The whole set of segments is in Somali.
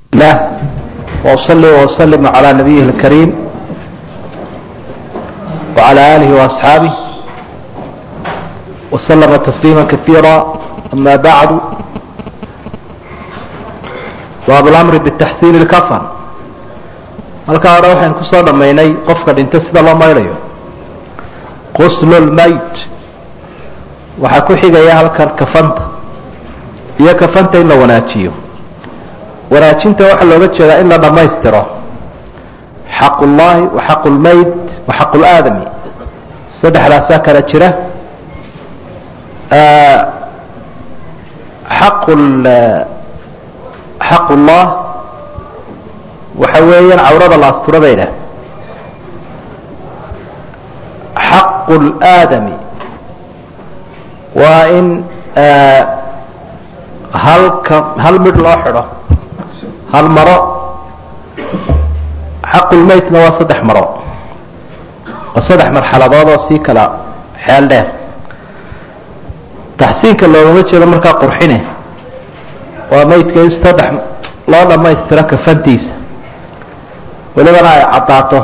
الله وأصلي وأسلم على نبيه الكريم وعلى آله وأصحابه وسلم تسليما كثيرا أما بعد باب الأمر بالتحسين الكفن halkaa hore waxaan kusoo dhammaynay qofka dhinta sida loo mayrayo quslu lmayt waxaa ku xigaya halkan kafanta iyo kafanta in la wanaajiyo wanaajinta waxaa looga jeedaa in la dhammaystiro xaq ullahi wa xaq lmayt wa xaq laadami saddexdaasaa kala jira xaq xaq ullah waxa weeyaan cawrada la astura bay dhah xaqu laadami waa in halka hal midh loo xidho hal maro xaqulmaytna waa saddex maro oo saddex marxaladood oo sii kala xeel dheer taxsiinka loogama jeedo markaa qurxine waa maydka in saddex loo dhammaystiro kafantiisa welibana ay caddaato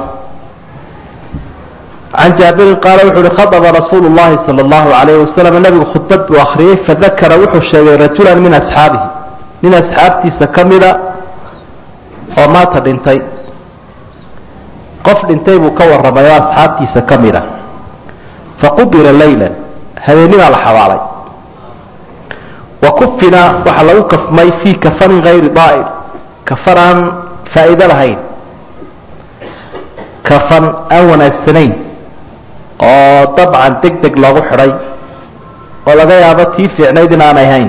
can jaabirin qaala wuxu uhi khadaba rasuulu llahi sala allahu alayhi wasalam nabigu khudbad buu akriyey fadakara wuxuu sheegay rajulan min asxaabihi nin asxaabtiisa ka mida oo maata dhintay qof dhintay buu ka warramay oo asxaabtiisa ka mida faqubila laylan habeenimaa la xabaalay wa kufina waxaa lagu kafmay fii kafanin hayri daa'ir kafan aan faa'iido lahayn kafan aan wanaagsanayn oo dabcan deg deg loogu xidhay oo laga yaabo tii fiicnayd in aanay hayn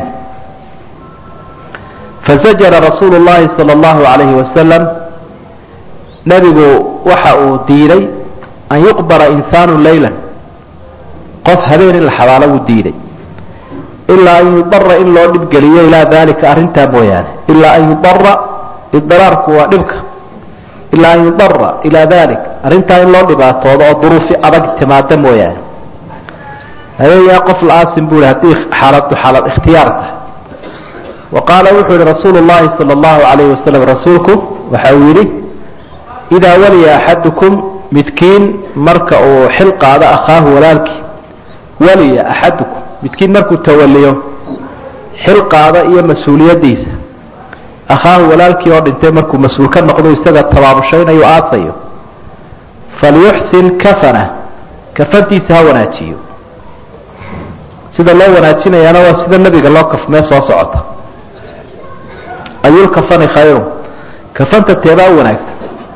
fazajara rasuulu llahi sala allahu alayhi wasalam nebigu waxa uu diiday an yuqbara insaanu laylan qof habeen in la xabaalo wuu diiday ilaa an yudara in loo dhibgeliyo ilaa dalika arrintaa mooyaane ilaa an yudara idiraarku waa dhibka ilaa an yudara ilaa dalik arrintaa in loo dhibaatoodo oo duruufi adag timaada mooyaane habeeyaa qof la-aasin buu hi haddii xaaladu xaalad ikhtiyaar tahay wa qaala wuxuu yihi rasuulu llahi sala allahu alayhi wasalam rasuulku waxa uu yidhi idaa waliya axadukum midkiin marka uu xil qaado akhaahu walaalkii waliya axadukum midkiin markuu tawaliyo xil qaado iyo mas-uuliyaddiisa akhaahu walaalkii oo dhintay markuu mas-uul ka noqdo isaga tabaabushaynayuu aasayo falyuxsin kafana kafantiisa ha wanaajiyo sida loo wanaajinayaana waa sida nebiga loo kafmee soo socota ayulkafani khayru kafanta teebaa u wanaagsan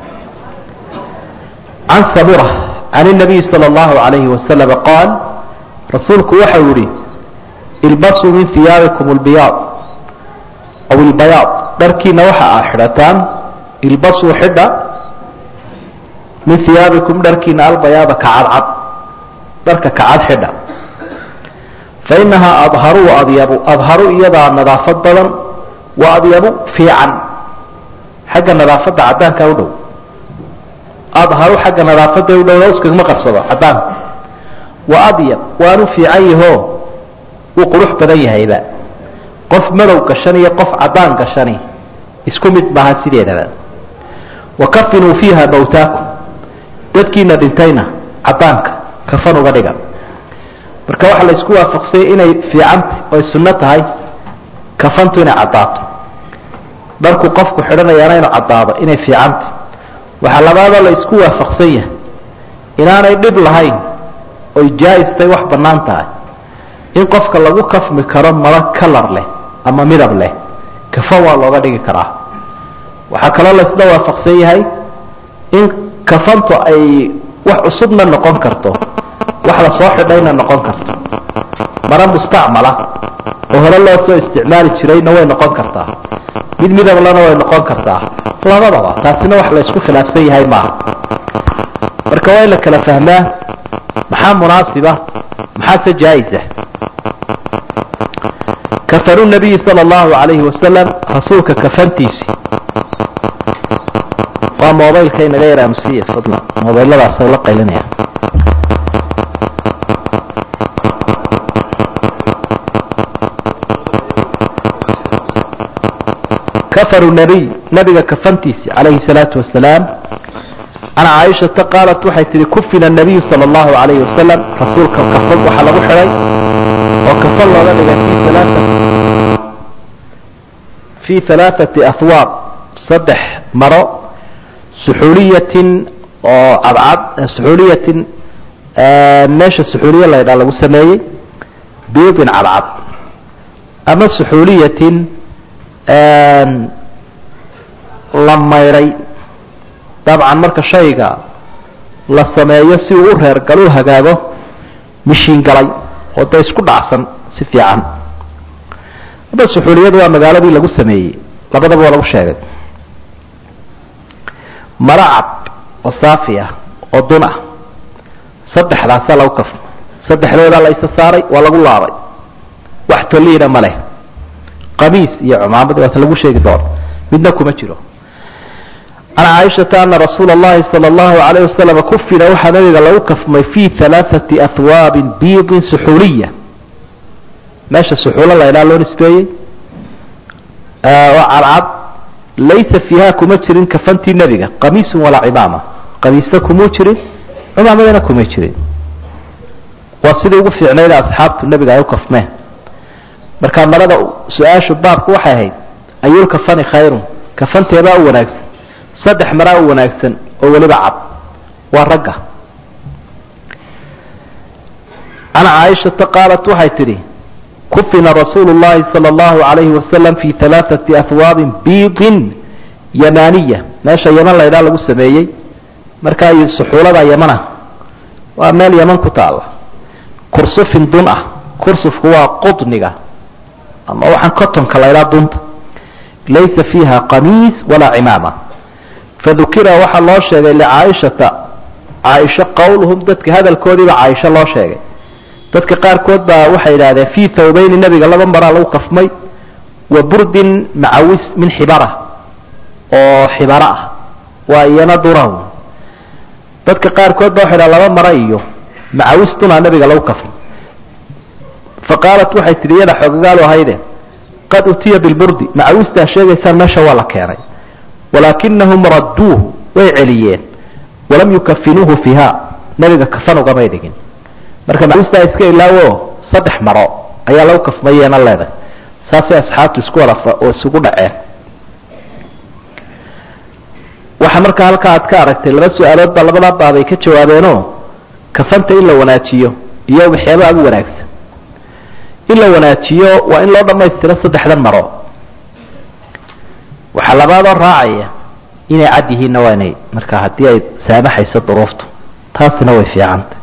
can samura can الnabiy salى اllahu alayhi wasalam qaal rasuulku waxau yihi ilbasuu min hiyaabikum اlbiyaad aw ilbayaad dharkiina waxa aad xidhataan ilbasuu xidha min hiyaabikum dharkiina albayaada kacadcad dharka kacad xidha fainahaa adharu wa adyabu adharu iyadaa nadaafad badan wa adyabu fiican xagga nadaafadda caddaanka u dhow adharu xagga nadaafadda u dhow iskagama qarsado caddaanka wa adyab waanu fiican yahoo wuu qurux badan yahayba qof madow gashan iyo qof caddaan gashani isku mid maaha sideedaba wa kafinuu fiiha mawtaakum dadkiina dhintayna caddaanka kafan uga dhiga marka waxaa la isku waafaqsayay inay fiicantay oy sunno tahay kafantu inay caddaato dharku qofku xidhanayaana inuu caddaado inay fiicantay waxaa labaadoo la isku waafaqsan yahay inaanay dhib lahayn oy jaa-istay wax bannaan tahay in qofka lagu kafmi karo maro kalar leh ama midab leh kafan waa looga dhigi karaa waxaa kaloo la isla waafaqsan yahay in kafantu ay wax cusubna noqon karto wax la soo xidhayna noqon karto maro mustacmala oo hore loo soo isticmaali jirayna way noqon kartaa mid midablana way noqon kartaa labadaba taasina wax la isku khilaafsan yahay maaha marka waa in la kala fahmaa maxaa munaasiba maxaase jaa-isa kafanu nabiyi sala allahu alayhi wasalam rasuulka kafantiisi waa mobaylka inaga yar amsiya fadlan mobayladaas la qaylinaya kafaru nabiy nabiga kafantiisi calayhi salaatu wasalaam can caaishata qaalat waxay tihi kufina nabiyu sala allahu calayhi wasalam rasuulka kafan waxaa lagu xidhay oo kafan looga dhigay fi alaaat fi halaathati ahwaab saddex maro suxuuliyatin oo cadcad suxuuliyatin meesha suxuuliya la ydhaa lagu sameeyey biidin cadcad ama suxuuliyatin la maydhay dabcan marka shayga la sameeyo si uu u reergal u hagaago mishiin galay oo da isku dhacsan si fiican hadda suxuuliyadu waa magaaladii lagu sameeyey labadaba waa lagu sheegay maro cad oo saafi ah oo dun ah saddexdaasaa lagu kafmay saddexdoodaa la isa saaray waa lagu laabay wax toliina ma leh qamiis iyo cumaamad waata lagu sheegi doono midna kuma jiro can caaishata ana rasuula اllahi salى اllahu alayh wasalam kufina waxaa nabiga lagu kafmay fi halaaثati ahwaabin biidin suxuuliya meesha suxuulo la ydhaa loo nisbeeyey oo cadcad laysa fiiha kuma jirin kafantii nebiga qamiisun walaa cimaama qamiisna kumuu jirin cumaamadana kuma jirin waa sidii ugu fiicnayda asxaabtu nebiga ay u kafmeen marka marada su-aashu baabku waxay ahayd ayulkafani khayrun kafanteebaa u wanaagsan saddex maraa u wanaagsan oo weliba cad waa ragga can caaishata qaalat waxay tidhi kufina rasuulu llahi sala allahu alayhi wasalam fi halaaثati ahwaabin biidin yamaniya meesha yaman la ydhaa lagu sameeyey markaa suxuulada yamana waa meel yaman ku taala kursufin dun ah kursufku waa qudniga ama waxaan cotonka la ydhaa dunta laysa fiiha qamiis walaa cimaama fadukira waxaa loo sheegay licaaishata caaisho qowluhum dadka hadalkoodiiba caaisho loo sheegay dadka qaarkood baa waxay idhahdeen fii thawbayni nebiga laba maraa lagu kafmay wa burdin macawis min xibara oo xibara ah waa iyana dunahu dadka qaarkood ba waxay dhaha laba mara iyo macawis dunaa nebiga lagu kafmay fa qaalat waxay tihi iyada xoogagaalu ahayde qad utiya bilburdi macawistaa sheegaysaan meesha waa la keenay walaakinahum radduuhu way celiyeen walam yukafinuuhu fiiha nebiga kafan ugamay dhigin marka macawistaa iska ilaawo saddex maro ayaa lagu kafmayeena leedahay saasay asxaabtu isku wada oo isugu dhaceen waxaa markaa halkaa aad ka aragtay laba su-aalood baa labadaa baabay ka jawaabeenoo kafanta in la wanaajiyo iyo waxyaaba agu wanaagsan in la wanaajiyo waa in loo dhammaystiro saddexdan maro waxaa labaadoo raacaya inay cad yihiinna waa inay markaa haddii ay saamaxayso duruuftu taasina way fiicantay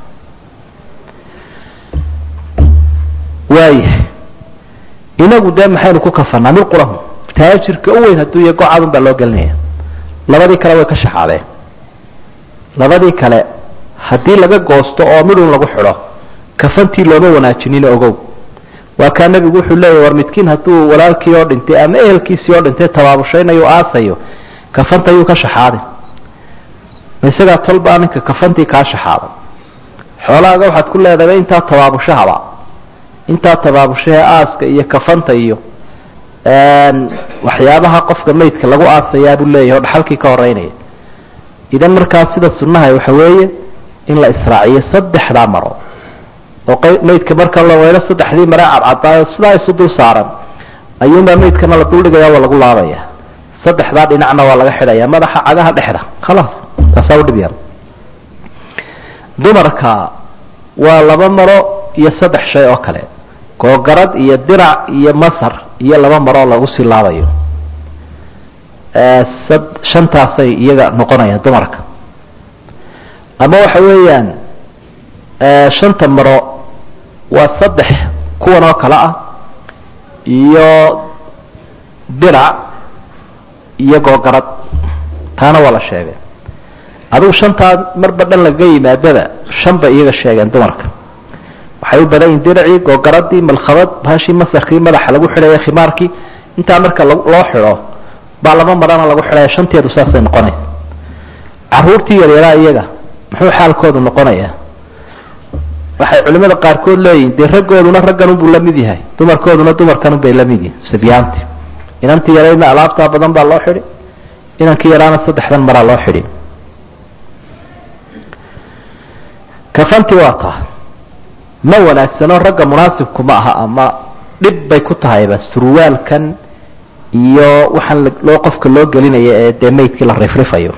waayahay inagu dee maxaynu ku kafanaa mid qurahu taajirka u weyn hadduu iyo gocadun baa loo gelinaya labadii kale way ka shaxaadeen labadii kale haddii laga goosto oo midun lagu xidho kafantii looma wanaajinin ogow waa kaa nebigu wuxuu leeyahy war midkiin hadduu walaalkii oo dhintay ama ehelkiisii oo dhintay tabaabushaynayo aasayo kafanta yuu ka shaxaaday ma isagaa tolbaa ninka kafantii kaa shaxaaday xoolahaaga waxaad ku leedahaba intaa tabaabushahaba intaa tabaabushahee aaska iyo kafanta iyo waxyaabaha qofka maydka lagu aasayaa buu leeyahy oo dhaxalkii ka horeynaya idan markaa sida sunnaha waxa weeye in la israaciyo saddexdaa maro oo maydka marka la weylo saddexdii mare cadcadaayo sidaa isu dul saaran ayuunbaa maydkana la duldhigaya waa lagu laabaya saddexdaa dhinacna waa laga xidhaya madaxa cagaha dhexda khalaas taasaa udhib yar dumarka waa laba maro iyo saddex shay oo kale googarad iyo dirac iyo masar iyo laba maroo lagu sii laabayo shantaasay iyaga noqonayaan dumarka ama waxa weeyaan shanta maro waa saddex kuwan oo kale ah iyo dirac iyo googarad taana waa la sheegay adigu shantaa marba dhan laga yimaadada shan bay iyaga sheegeen dumarka waxay u badan yihin diracii googaradii malkhabad bahashii masarkii madaxa lagu xidhaya khimaarkii intaa marka loo xidho baa laba marana lagu xidhaya shanteedu saasay noqonaysa caruurtii yaryaraa iyaga muxuu xaalkoodu noqonayaa waxay culimada qaarkood leeyihin dee raggooduna ragganunbuu la mid yahay dumarkooduna dumarkanunbay la mid yihin sibyaanti inantii yaraydna alaabtaa badan baa loo xidhi inankii yaraana saddexdan maraa loo xidhi kafanti waa taa ma wanaagsano ragga munaasibku ma aha ama dhib bay ku tahayba surwaalkan iyo waxaan loo qofka loo gelinaya ee dee maydkii la rifrifayo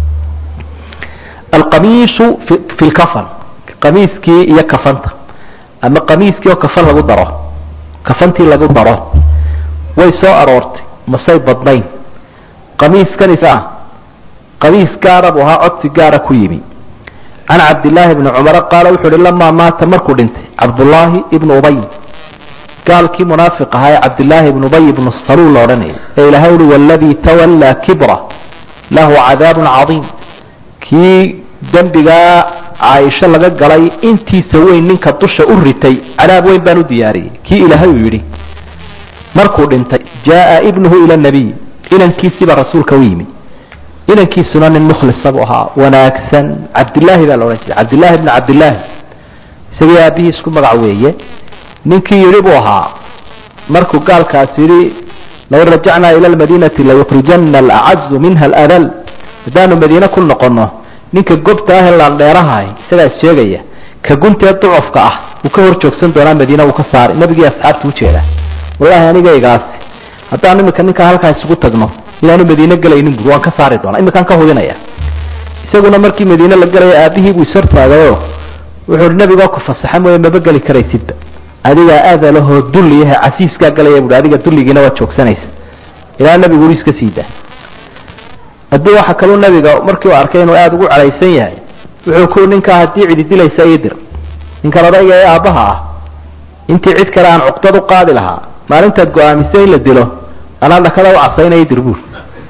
alqamiisu fi fi lkafan qamiiskii iyo kafanta ama qamiiskii oo kafan lagu daro kafantii lagu daro way soo aroortay masay badnayn qamiiskanis ah qamiis gaara buu ahaa codsi gaara ku yimi can cabdillaahi bni cumara qaala wuxu uhi lamaa maata markuu dhintay cabdullaahi ibnu ubay gaalkii munaafiq ahaa ee cabdillaahi ibnu ubay ibnu saluul la odhanayay ee ilahay uhi waladii tawallaa kibra lahu cadaabun cadiim kii dembigaa caaisho laga galay intiisa weyn ninka dusha u ritay cadaab weyn baan u diyaariyey kii ilaahay uu yidhi markuu dhintay jaaa ibnuhu ila nabiy inankiisiibaa rasuulka u yimi inankiisuna nin mukhlisa buu ahaa wanaagsan cabdillaahi baa la odhan jiray cabdillaahi bni cabdillaahi isagii aabihii isku magac weeye ninkii yidhi buu ahaa markuu gaalkaas yidhi law rajacnaa ila lmadiinati layukrijana alacazu minha aladal haddaanu madiine ku noqono ninka gobta ah ee laandheerahay isagaa is sheegaya ka guntee ducufka ah wuu ka hor joogsan doonaa madiina wuu ka saari nabigii asxaabta ujeeda wallaahi anigaygaasi haddaan imika ninkaa halkaa isugu tagno inaanu madiine gelaynin bur waan ka saari doonaa imikaan ka hubinaya isaguna markii madiine la galaya aabihii buu ishortaagayo wuxuu nabigoo ku fasaxa mooye maba geli karaysidba adigaa aadalahoo dulliyahe casiiskaa galaya buui adiga dulligiina waad joogsanaysa ilaa nabigu uri iska siidaa haddii waxa kaluu nabiga markii uu arkay inuu aada ugu cadhaysan yahay wuxuu ku ninkaa haddii cidi dilaysa ii dir ninkan odayga ee aabbaha ah intii cid kale aan cuqdad u qaadi lahaa maalintaad go-aamisay in la dilo anaa dhakada u casaynaya dir buur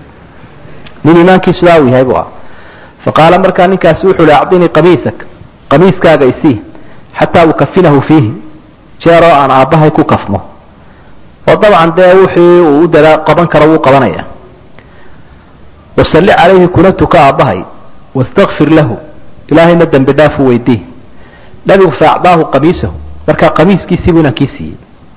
nin iimaankiisu daa u yahay bu ah fa qaala markaa ninkaasi wuxuu hi acdinii qamiisak qamiiskaaga isii xataa ukafinahu fiihi jeeroo aan aabbahay ku kafmo oo dabcan dee wixii uu u dadaa qaban karo wuu qabanaya wasalli calayhi kuna tuka aabbahay wastakfir lahu ilaahayna dembi dhaafu weydii nabigu faacdaahu qamiisahu markaa qamiiskiisii buu inankii siiyey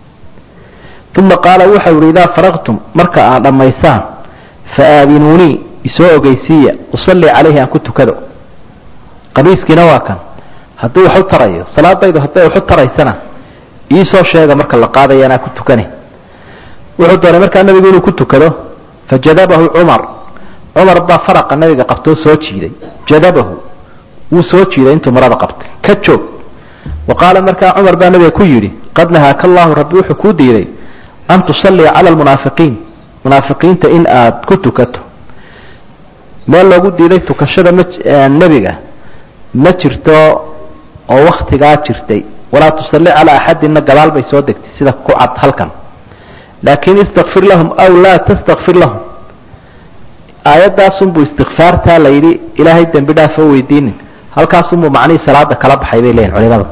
uma qaala waxau yihi idaa faraqtum marka aad dhammaysaan fa aadinuunii isoo ogeysiiya usalli calayhi aan ku tukado qamiiskiina waa kan hadduu wax u tarayo salaadaydu hadday wax u taraysana iisoo sheega marka la qaadaya anaa ku tukani wuxuu doonay markaa nabigu inuu ku tukado fajadabahu cumar cumar baa faraqa nabiga qabtoo soo jiiday jadabahu wuu soo jiiday intuu marada qabtay ka joog wa qaala markaa cumar baa nabiga ku yidhi qad nahaaka allahu rabbi wuxuu kuu diiday an tusallia cala almunaafiqiin munaafiqiinta in aada ku tukato meel loogu diiday tukashada ma nebiga ma jirto oo waktigaa jirtay walaa tusalli calaa axadinna gadaal bay soo degtay sida ku cad halkan laakin istakfir lahum aw laa tastakfir lahum aayadaasunbuu istikfaartaa la yidhi ilaahay dembi dhaaf oo weydiinin halkaasunbuu macnihii salaada kala baxay bay leeyihin culimadu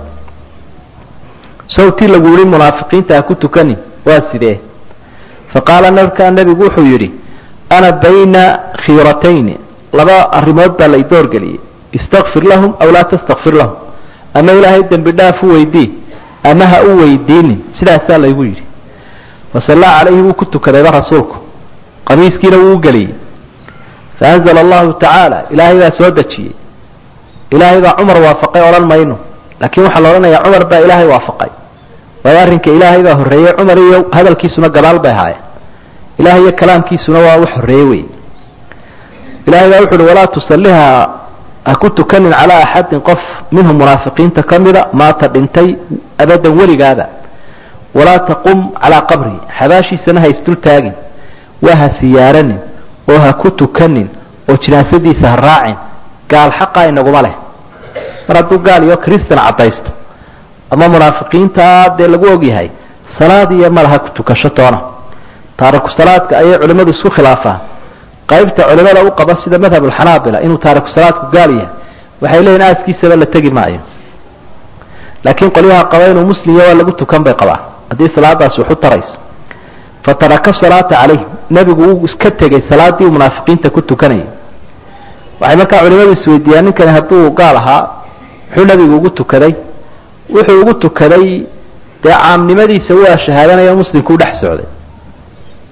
sawtii lagu yihi munaafiqiinta ha ku tukani waa sidee faqaala markaa nebigu wuxuu yidhi ana bayna khiiratayni laba arrimood baa lay doorgeliyey istakfir lahum aw laa tastakfir lahum ama ilaahay dembi dhaaf u weydii ama ha u weydiinin sidaasaa laygu yidhi fasallaa calayhi wuu ku tukadayba rasuulku qamiiskiina wuu u geliyey faanzala allahu tacaala ilaahay baa soo dejiyey ilaahay baa cumar waafaqay odhan mayno laakiin waxaa la odhanayaa cumar baa ilaahay waafaqay waayo arrinka ilaahay baa horreeyey cumar iyo hadalkiisuna gadaal bay ahaayeen ilahay iyo kalaamkiisuna waa wax horreeye wey ilahay baa wuxu uhi walaa tusalliha ha ku tukanin calaa axadin qof minhum munaafiqiinta ka mida maata dhintay abadan weligaada walaa taqum calaa qabri xabaashiisana ha isdul taagin waa ha siyaaranin oo ha ku tukanin oo jinaasadiisa ha raacin gaal xaqa inaguma leh mar hadduu gaal iyo kristan caddaysto ama munaafiqiintaa dee lagu ogyahay salaad iyo malaha ku tukasho toona taariku salaadka ayay culimmadu isku khilaafaan qaybta culimada u qaba sida madhabulxanaabila inuu taariku salaadku gaal yahay waxay leeyihin aaskiisaba la tegi maayo laakiin qolyaha qaba inuu muslimya waa lagu tukan bay qabaan haddii salaadaasi waxu tarayso fataraka salaata calayh nebigu uu iska tegay salaadii uu munaafiqiinta ku tukanayay waxay markaa culimadu isweydiiyaan ninkani hadduu gaal ahaa muxuu nebigu ugu tukaday wuxuu ugu tukaday dee caamnimadiisa waa shahaadanaya muslimku u dhex socday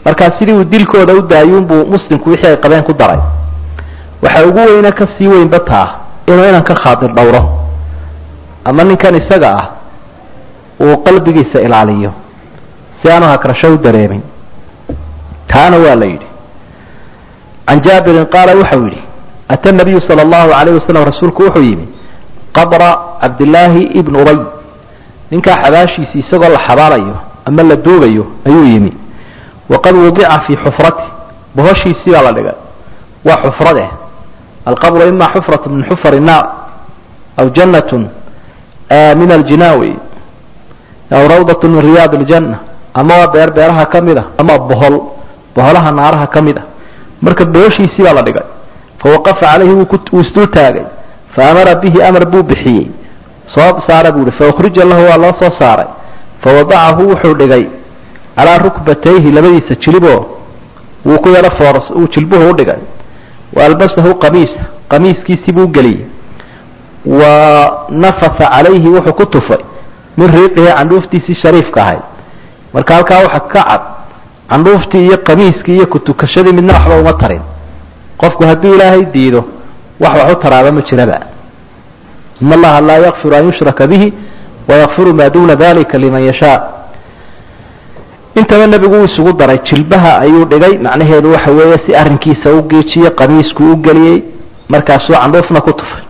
markaa sidii uu dilkooda u daayuunbuu muslimku wixii ay qabeen ku daray waxa ugu weyne ka sii weynba taa inuu inan ka khaadir dhowro ama ninkan isaga ah uu qalbigiisa ilaaliyo si aanu hakrasho u dareemin taana waa la yidhi can jaabirin qaala waxau yidhi ata nabiyu sala allahu alayh wasalam rasuulku wuxuu yimi qabra cabdillaahi ibn ubay ninkaa xabaashiisi isagoo la xabaalayo ama la duubayo ayuu yimi waqad wudica fii xufrati bohoshiisii baa la dhigay waa xufrade alqabru ima xufratu min xufar الnaar aw janat min aljinaawi aw rawdat min riyaad اljanna ama waa beer beeraha ka mid a ama bohol boholaha naaraha ka mid a marka bohoshiisii baa la dhigay fawaqafa calayhi wuu isdul taagay faamara bihi amar buu bixiyey soo saara buu hi faukhrija lahu waa loo soo saaray fawadacahu wuxuu dhigay calaa rukbatayhi labadiisa jiliboo wuu ku yaro fooras uu jilbuhu u dhigay wa albasahu qamiisa qamiiskiisii buu geliyey wa nafasa calayhi wuxuu ku tufay min riiqihi candhuuftiisii shariifka ahayd marka halkaa waxa ka cad candhuuftii iyo qamiiskii iyo kutukashadii midna waxba uma tarin qofku hadduu ilaahay diido wax wax u taraaba ma jiraba in allaha laa yakfiru an yushraka bihi wayakfiru maa duna dalika liman yashaa intaba nebigu uu isugu daray jilbaha ayuu dhigay macnaheedu waxa weeye si arrinkiisa u geejiye qamiisku u geliyey markaasuu candhuufna ku tufay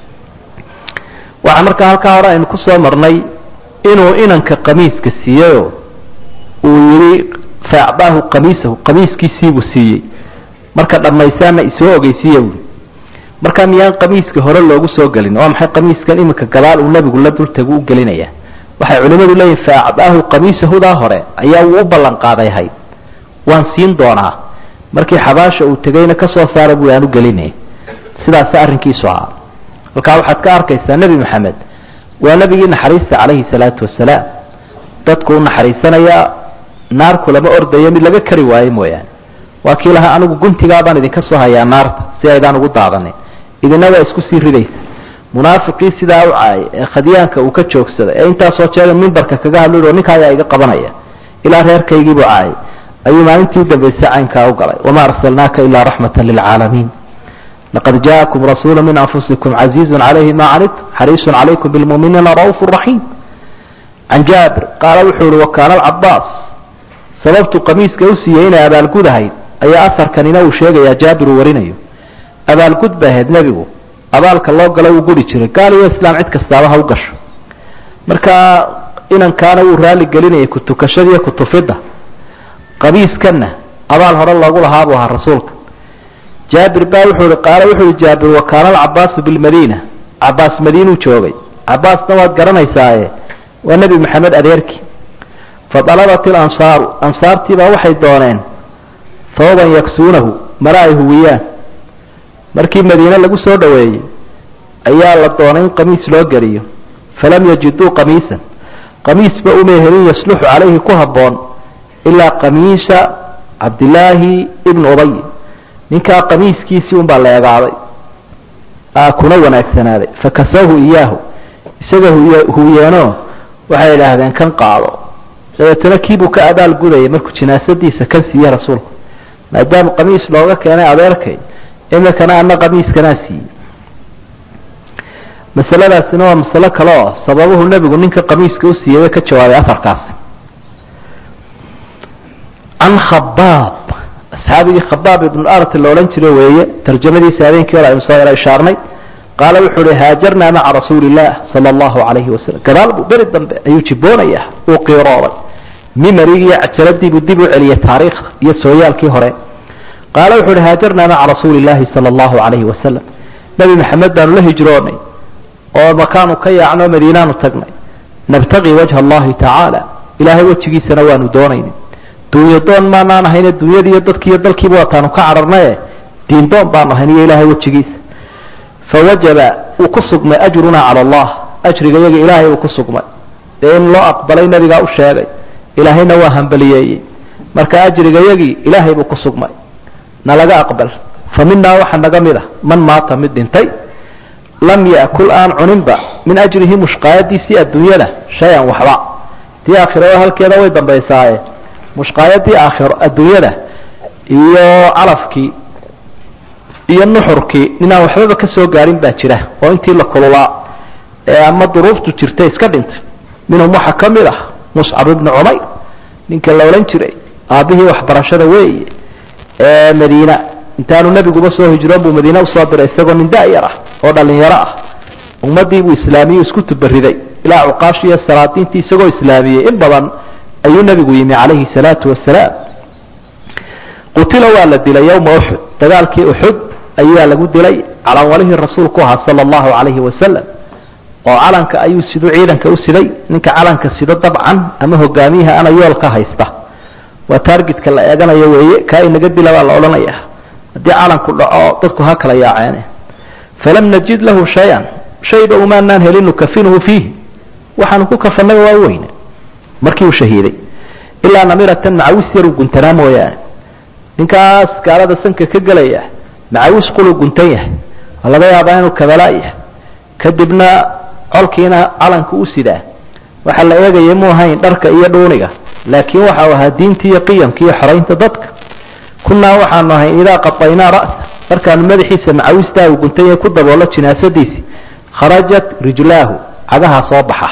waxaa markaa halkaa hore aynu ku soo marnay inuu inanka qamiiska siiyeyo uu yihi faacdaahu qamiisahu qamiiskiisiibuu siiyey marka dhammaysaana isoo ogeysiiya buui markaa miyaan qamiiska hore loogu soo gelin waa maxay qamiiskan iminka gadaal uu nebigu la dultagu u gelinaya waxay culimmadu leeyihin faacdaahu qamiisahudaa hore ayaa uu u ballan qaaday hay waan siin doonaa markii xabaasha uu tegayna ka soo saara bui aan u gelinay sidaas arrinkiisu ahaa halkaa waxaad ka arkaysaa nebi maxamed waa nebigii naxariista calayhi salaatu wasalaam dadku u naxariisanayaa naarku lama ordayo mid laga kari waayo mooyaane waa kii lahaa anigu guntigaabaan idinka soo hayaa naarta si aydaan ugu daadanin idina waa isku sii ridaysa munaafiqii sidaa u caayay ee khadyaanka uu ka joogsaday ee intaasoo jeega mimbarka kaga hadlo ninka ayaa iga qabanaya ilaa reerkaygiibuu caayay ayuu maalintii udambaysay caynkaa u galay wamaa arsalnaaka ilaa raxmata lilcaalamiin laqad jaakum rasuulu min anfusikum casiizun calayhi ma canidtum xariisun calaykum bilmuminiina ra'uufu raxiim can jaabir qaala wuxuu ihi wakaana alcabaas sababtu qamiiska u siiyey inay abaalgud ahayd ayaa aharkanina uu sheegayaa jaabir uu warinayo abaalgud bay ahayd nebigu abaalka loo galo uu guri jiray gaal iyo islaam cid kastaaba ha u gasho marka inankaana wuu raali gelinayay kutukashada iyo kutufidda qamiiskanna abaal hore loogu lahaa buu ahaa rasuulka jaabir baa wuxuu ihi qaala wuxuu ihi jaabir wakaana alcabaasu bilmadiina cabaas madiinuu joogay cabaasna waad garanaysaaye waa nebi maxamed adeerkii fadalabat ilansaaru ansaartiibaa waxay dooneen sababan yaksuunahu mara ay huwiyaan markii madiine lagu soo dhoweeyey ayaa la doonay in qamiis loo geliyo falam yajiduu qamiisan qamiisba umay helin yasluxu calayhi ku habboon ilaa qamiisa cabdillaahi ibnu ubay ninkaa qamiiskiisii unbaa la egaaday kuna wanaagsanaaday fakasawhu iyaahu isaga huwiyeenoo waxay idhaahdeen kan qaado dabeetana kiibuu ka abaal gudayay markuu jinaasadiisa kan siiye rasuulku maadaama qamiis looga keenay adeerkay imikana ana qamiiskanaa siiyey masaladaasina waa masalo kale oo sababuhu nebigu ninka qamiiska u siiyey way ka jawaabay afarkaasi can khabaab asxaabigii khabaab ibnu art la odhan jira weeye tarjamadiisa habeenkii hore aynu soo yaro ishaarnay qaala wuxuu uhi haajarnaa maca rasuuli illah sala allahu calayhi wasalam gadaal buu beri dambe ayuu jiboonaya uu qiirooday mimarigiiyo cajaladiibuu dib u celiyey taariikhda iyo sooyaalkii hore qaala wuxu uhi haajarnaa maca rasuuli illaahi sala allahu calayhi wasalam nebi maxamed baanu la hijroonay oo makaanu ka yaacnoo madiinaanu tagnay nabtaqii wajha allahi tacaala ilaahay wejigiisana waanu doonaynay duunyo doon maanaan ahayne duunyadiiyo dadkiiyo dalkiiba waataanu ka cadharnaye diindoon baanu ahayn iyo ilaahay wejigiisa fawajaba wuu ku sugmay ajrunaa cala allah ajriga yaga ilaahay uu ku sugmay dee in loo aqbalay nebigaa u sheegay ilaahayna waa hambaliyeeyey marka ajriga yagii ilaahay buu ku sugmay nalaga aqbal fa minaa waxa naga mid a man maata mid dhintay lam yakul aan cuninba min ajrihi mushqaayadiisii adduunyada shay-an waxba tii aakhirada halkeeda way dambaysaaye mushqaayadii aakhiro adduunyada iyo calafkii iyo nuxurkii ninaan waxbaba ka soo gaarin baa jira oo intii la kululaa ee ama duruuftu jirtay iska dhintay minhum waxaa ka mid ah muscab ibni cumayr ninka la odhan jiray aabbihii waxbarashada weeye ee madiina intaanu nebiguba soo hijroon buu madiine usoo diray isagoo nin da-yar ah oo dhalinyaro ah ummadii buu islaamiyu isku tubariday ilaa cuqaashi iyo salaadiintii isagoo islaamiyey in badan ayuu nebigu yimi calayhi salaatu wasalaam qutila waa la dilay yowma uxud dagaalkii uxud ayaa lagu dilay calanwalihii rasuulku ahaa sala allahu calayhi wasalam oo calanka ayuu siduu ciidanka u siday ninka calanka sido dabcan ama hogaamiyaha ana yoolka haysta waa taargetka la eeganayo weeye kaa inaga dila baa la odhanaya haddii calanku dhaco dadku ha kala yaaceen falam najid lahu shay-an shayba umaanaan helin nukafinuhu fiih waxaanu ku kafanaba waa weyne markii uu shahiiday ilaa namiratan macawis yaruu guntanaa mooyaane ninkaas gaalada sanka ka gelaya macawis quluu guntan yahay oo laga yaabaa inuu kabalaa yahay kadibna colkiina calanka u sidaa waxaa la eegaya mu ahayn dharka iyo dhuuniga laakiin waxau ahaa diinta iyo qiyamka iyo xoraynta dadka kunaa waxaanu ahayn idaa qadaynaa ra'sa markaanu madaxiisa macawistaa uu guntan yahay ku daboolo jinaasadiisi kharajat rijlaahu cagaha soo baxa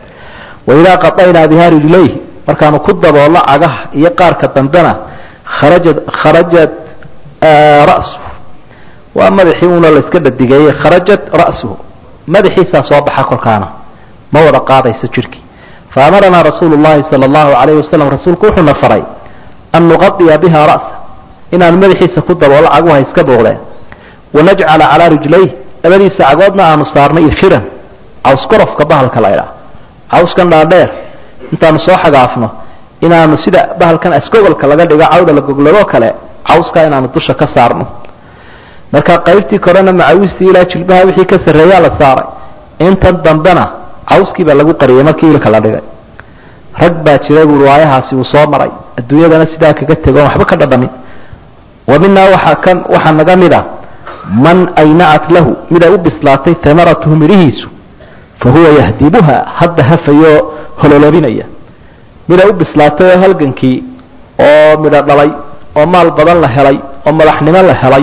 wa idaa qadaynaa bihaa rijlayhi markaanu ku daboollo cagaha iyo qaarka dambena kharajat kharajat ra'suhu waa madaxii una la iska dhadigeeyey kharajat ra'suhu madaxiisaa soo baxa kolkaana ma wada qaadayso jirhkii fa amaranaa rasuulu llahi sala allahu calayhi wasalam rasuulku wuxuuna faray an nuqadiya biha ra'sa inaanu madaxiisa ku daboolo caguha iska booqdeen wanajcala calaa rijlayh labadiisa cagoodna aanu saarnay ikhiran cawskorofka bahalka la ydhaa cawskan dhaadheer intaanu soo xagaafno inaanu sida bahalkan asgogolka laga dhigo cawda la goglado kale cawskaa inaanu dusha ka saarno marka qaybtii korena macawistii ilaa jilbaha wixii ka sarreeyaa la saaray intan dambena cawskii baa lagu qariyay markii ilka la dhigay rag baa jira buui waayahaasi uu soo maray adduunyadana sidaa kaga tego on waxba ka dhadhamin wa minaa waxaa ka waxaa naga mid a man aynacat lahu miday u bislaatay tamaratuhu midhihiisu fa huwa yahdibuha hadda hafayoo hololabinaya miday u bislaatay oo halgankii oo midho dhalay oo maal badan la helay oo madaxnimo la helay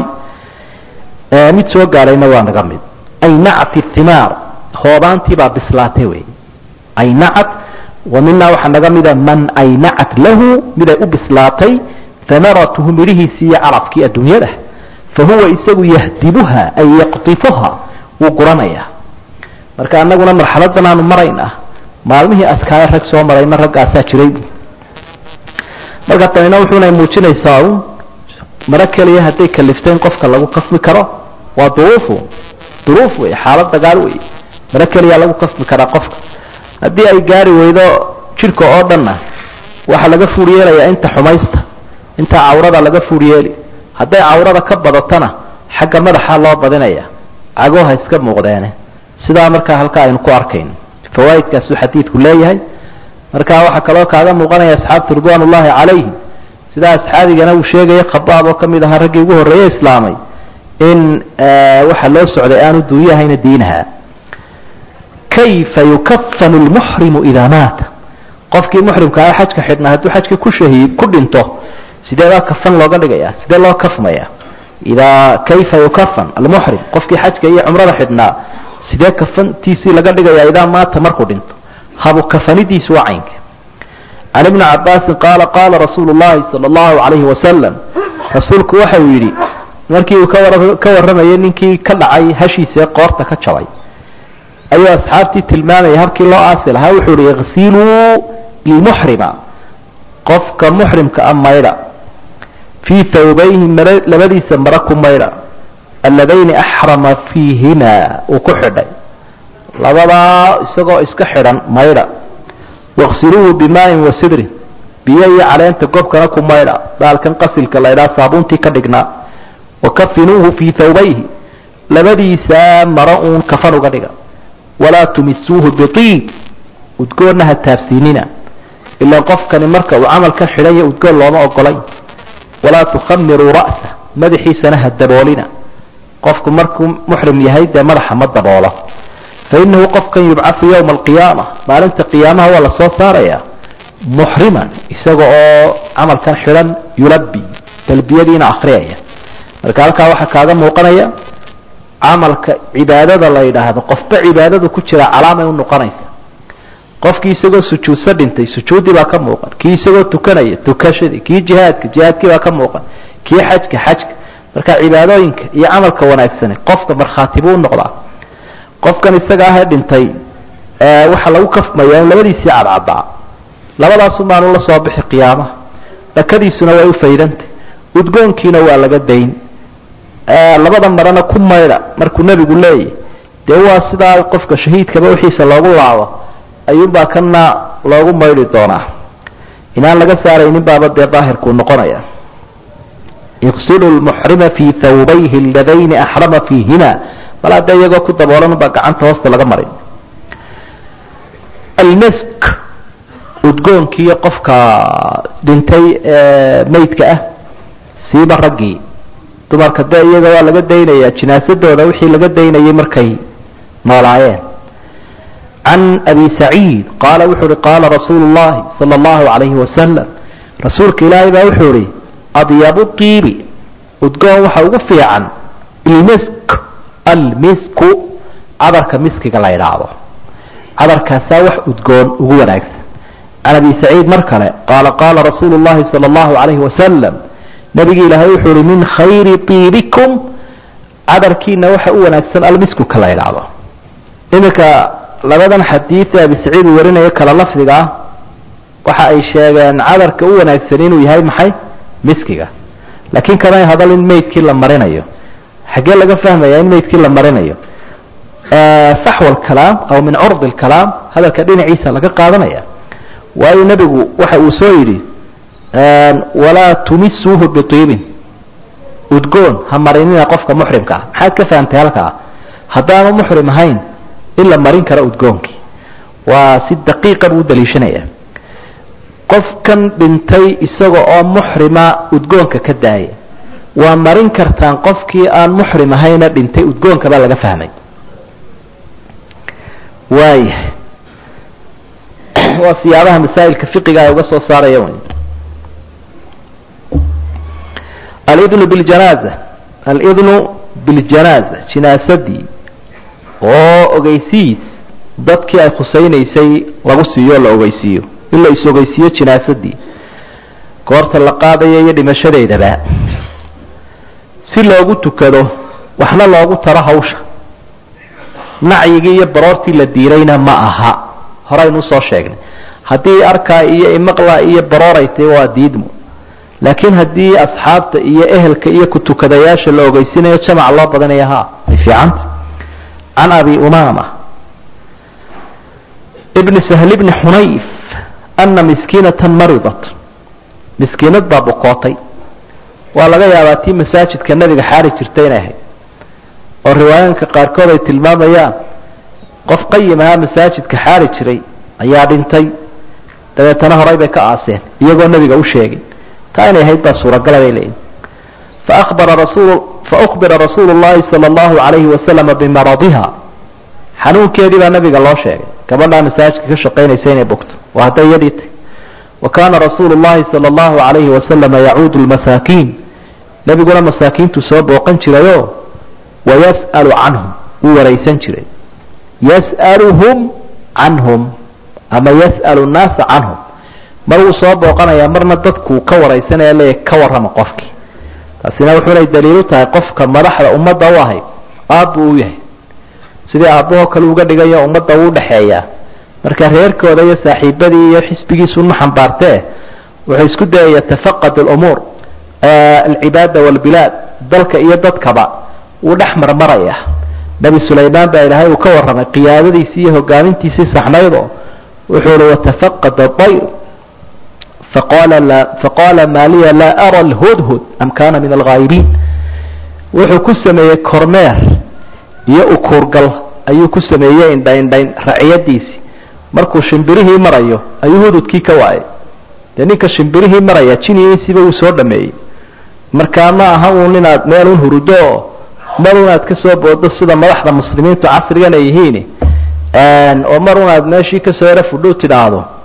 mid soo gaadhayna waa naga mid aynacat thimaar hoobaantii baa bislaatay wey aynacat wa minaa waxaa naga mida man aynacat lahu miday u bislaatay amaratuhu midhihiisii iyo calafkii adduunyada fa huwa isagu yahdibuha ay yaqdifuha wuu guranayaa marka anaguna marxaladan aanu maraynaa maalmihii askaaye rag soo marayna raggaasaa jiray marka tanina wuxuuna muujinaysaa un maro keliya hadday kalifteen qofka lagu kafmi karo waa duruufu duruuf wey xaalad dagaal wey maro keliya lagu kafmi karaa qofka haddii ay gaari weydo jidhka oo dhanna waxaa laga fuur yeelayaa inta xumaysta inta cawrada laga fuur yeeli hadday cawrada ka badatona xagga madaxa loo badinaya cagoha iska muuqdeene sidaa markaa halkaa aynu ku arkayno fawaaidkaasuu xadiidku leeyahay marka waxaa kaloo kaaga muuqanaya asxaabta ridwan ullahi calayhim sidaa asxaabigana uu sheegaya khabaab oo kamid ahaa raggii ugu horreeye islaamay in waxa loo socday aanu duunyahayna diinaha kayfa yukafanu lmuxrimu idaa maata qofkii muxrimka ah xajka xidhnaa hadduu xajka ku shahiid ku dhinto sideebaa kafan looga dhigaya sidee loo kafmaya idaa kayfa yukafan almuxrim qofkii xajka iyo cumrada xidhnaa sidee kafantiisii laga dhigaya idaa maata markuu dhinto habu kafanidiisu waa caynka can ibni cabaasin qaala qaala rasuulu llahi sala allahu calayhi wasalam rasuulku waxa uu yidhi markii uu kawara ka warramayay ninkii ka dhacay hashiisee qoorta ka jabay ayuu asxaabtii tilmaamaya habkii loo aasi lahaa wuxuu ihi iqsiluu ilmuxrima qofka muxrimka a maydha fii thawbayhi mar labadiisa mara ku maydha alladayni axrama fiihima uu ku xidhay labadaa isagoo iska xidhan maydha waqsiluuhu bimaain wa sidrin biyo iyo caleenta gobkana ku maydha baalkan qasilka laydhaa saabuuntii ka dhignaa wakafinuuhu fii thawbayhi labadiisaa maro uun kafan uga dhiga walaa tumisuuhu biiib udgoonna ha taabsiinina ilaa qofkani marka uu camalkan xidhanya udgoon looma ogolay walaa tukhamiruu ra'sa madaxiisana ha daboolina qofku markuu muxrim yahay dee madaxa ma daboolo fa innahu qofkan yubcathu yowma alqiyaama maalinta qiyaamaha waa la soo saaraya muxriman isaga oo camalkan xidhan yulabi talbiyadiina akriyaya marka halkaa waxaa kaaga muuqanaya camalka cibaadada la yidhaahdo qofba cibaadadu ku jira calaamay unoqonaysa qofkii isagoo sujuudsa dhintay sujuuddii baa ka muuqan kii isagoo tukanaya tukashadii kii jihaadka jihaadkii baa ka muuqan kii xajka xajka marka cibaadooyinka iyo camalka wanaagsani qofka markhaati buu unoqdaa qofkan isaga ahee dhintay waxaa lagu kafmaya in labadiisii cadcadaa labadaasu maanu la soo bixi qiyaamaha dhakadiisuna way ufaydantay udgoonkiina waa laga dayn labada marana ku maydha markuu nebigu leeyahy dee waa sidaa qofka shahiidkaba wixiisa loogu laabo ayuunbaa kana loogu maydhi doonaa inaan laga saaraynin baaba dee daahirkuu noqonaya yaqsilu lmuxrima fii thawbayhi aladayni axrama fiihima bal hadda iyagoo ku daboolan baa gacanta hoosta laga marin almisk udgoonkiiyo qofka dhintay maydka ah siiba raggii dumarka dee iyaga waa laga daynaya jinaasadooda wixii laga daynayay markay noolaayeen can abi saciid qaala wuxuu uhi qaala rasuulu llahi sala allahu calayhi wasalam rasuulka ilaahay baa wuxuu ihi adyabu tiibi udgoon waxa ugu fiican ilmisk almisku cadarka miskiga la idhaahdo cadarkaasaa wax udgoon ugu wanaagsan can abi saciid mar kale qaala qaala rasuulu llahi sala allahu calayhi wasalam nabigi ilaahay wuxuu uhi min khayri tiibikum cadarkiina waxa u wanaagsan almiskuka la idhaahdo iminka labadan xadiid ee abi saciid uu warinayo kala lafdiga ah waxa ay sheegeen cadarka u wanaagsan inuu yahay maxay miskiga laakiin kamay hadal in maydkii la marinayo xaggee laga fahmaya in maydkii la marinayo saxw alkalaam aw min curdi alkalaam hadalka dhinaciisa laga qaadanaya waayo nebigu waxa uu soo yidhi walaa tumisuuhu biiibin udgoon ha marinina qofka muxrimka ah maxaad ka fahamtay halkaa haddaanu muxrim ahayn in la marin karo udgoonkii waa si daqiiqa buu u daliishanaya qofkan dhintay isaga oo muxrima udgoonka ka daaya waa marin kartaan qofkii aan muxrim ahayna dhintay udgoonka baa laga fahmay waaya waa siyaabaha masaa'ilka fiqiga ay uga soo saaraya wy alidnu biljanaaza alidnu biljanaaza jinaasadii oo ogeysiis dadkii ay khusaynaysay lagu siiyo o la ogeysiiyo in la is-ogeysiiyo jinaasadii goorta la qaadayo iyo dhimashadeedaba si loogu tukado waxna loogu taro hawsha nacyigii iyo baroortii la diirayna ma aha horaynu usoo sheegnay haddii arkaa iyo imaqla iyo barooray tahy waa diidmo laakiin haddii asxaabta iyo ehelka iyo kutukadayaasha la ogeysinayo jamac loo badanaya ha ay fiicanta can abi umama bni sahl bni xunayf ana miskiinatan maridat miskiinad baa bukootay waa laga yaabaa tii masaajidka nebiga xaari jirta inay ahayd oo riwaayaanka qaarkood ay tilmaamayaan qof qayim ahaa masaajidka xaari jiray ayaa dhintay dabeetana horay bay ka aaseen iyagoo nebiga u sheegay taa inay ahayd baa suuragala bay leeyihin faabara rasul faukbira rasuulu llahi sala allahu calayhi wasalama bimaradiha xanuunkeedii baa nabiga loo sheegay gabadhaa masaajidka ka shaqaynaysa inay bogto waa hadday iyadii tay wa kaana rasuulu llahi sala allahu calayhi wasalama yacuudu lmasaakiin nebiguna masaakiintu soo booqan jirayoo wayas'alu canhum wuu waraysan jiray yas'aluhum canhum ama yas'alu nnaasa canhum mar wuu soo booqanayaa marna dadkuu ka waraysanaya leeya ka warrama qofkii taasina wuxuunay daliilu tahay qofka madaxda ummadda u ahay aabbuu u yahay sidii aabbahoo kale uga dhigayo ummadda uu udhaxeeyaa marka reerkooda iyo saaxiibadii iyo xisbigiisu ma xambaartee wuxuu isku dayaya tafaqad alumuur alcibaada walbilaad dalka iyo dadkaba wuu dhex marmaraya nebi sulaymaan baa ilaahay uu ka warramay qiyaadadiisii iyo hogaamintiisii saxnaydoo wuxuu uhi watafaqad adayr faqala faqaala maa liya laa ara alhudhud am kana min alghaayibiin wuxuu ku sameeyey kormeer iyo ukuurgal ayuu ku sameeyey indhaindhayn raciyadiisii markuu shimbirihii marayo ayuu hududkii ka waayay dee ninka shimbirihii maraya jinigiisiiba wuu soo dhameeyey markaa ma aha uun inaad meelun hurudo oo mar unaad ka soo boodo sida madaxda muslimiintu casrigan ay yihiin oo mar unaad meeshii kasoo yaro fudhuu tidhaahdo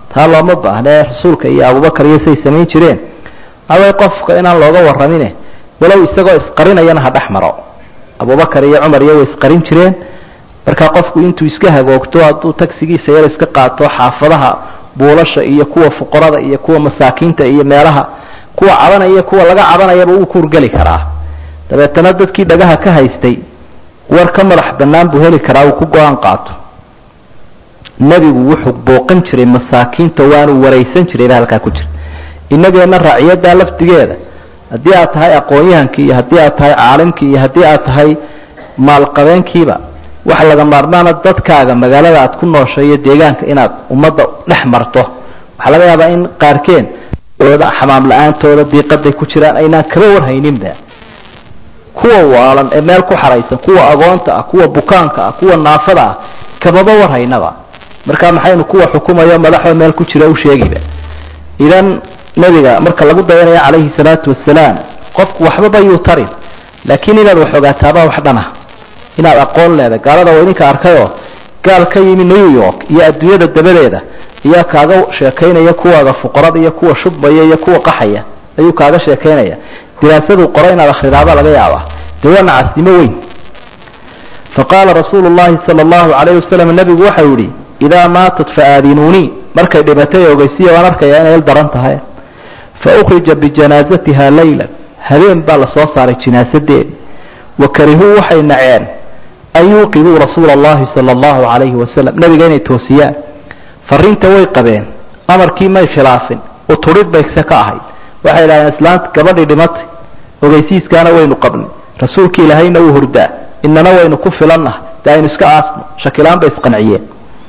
taa looma baahnee rasuulka iyo abubakar iyo say samayn jireen away qofka inaan looga warramine walow isagoo isqarinayana ha dhex maro abubakar iyo cumar iyo way isqarin jireen markaa qofku intuu iska hagoogto hadduu tagsigiisa yar iska qaato xaafadaha buulasha iyo kuwa fuqarada iyo kuwa masaakiinta iyo meelaha kuwa cabanaya kuwa laga cabanayaba wuu kuurgeli karaa dabeetana dadkii dhagaha ka haystay war ka madax bannaan buu heli karaa uu ku go-aan qaato nebigu wuxuu booqan jiray masaakiinta waanu waraysan jiray ba halkaa ku jira inageenna raaciyaddaa lafdigeeda haddii aad tahay aqoon-yahankii iyo haddii aad tahay caalimkii iyo haddii aad tahay maalqabeenkiiba waxa laga maarmaana dadkaaga magaalada aad ku nooshay iyo deegaanka inaad ummadda dhex marto waxaa laga yaabaa in qaarkeen ooda xamaam la-aantooda diiqaday ku jiraan aynaan kaba warhayninba kuwa waalan ee meel ku xaraysan kuwa agoonta ah kuwa bukaanka ah kuwa naafada ah kamaba warhaynaba marka maxaynu kuwa xukumayo madaxoo meel ku jira u sheegiba idan nebiga marka lagu dayanayo calayhi salaatu wasalaam qofku waxbaba yuu tarin laakiin inaad wax ogaataaba wax dhana inaad aqoon leedahay gaalada waa idinka arkayoo gaal ka yimi new york iyo adduunyada dabadeeda ayaa kaaga sheekaynaya kuwaaga fuqarada iyo kuwa shubmaya iyo kuwa qaxaya ayuu kaaga sheekaynaya diraasaduu qoro inaad akhridaaba laga yaabaa dee waa nacasnimo weyn faqaala rasuulu llahi sala allahu calayh wasalam nebigu waxau yihi idaa maatat faaadinuunii markay dhimatay ogeysiya waan arkayaa inay il daran tahay fa ukhrija bijanaasatiha laylan habeen baa lasoo saaray jinaasadeedi wa karihuu waxay naceen an yuuqiduu rasuula allahi sala allahu calayhi wasalam nebiga inay toosiyaan fariinta way qabeen amarkii may khilaafin uturid bay se ka ahayd waxay idhahdeen islaanta gabadhii dhimatay ogeysiiskaana waynu qabnay rasuulki ilaahayna wuu hurdaa inana waynu ku filannahay dee aynu iska aasno shakilaan bay isqanciyeen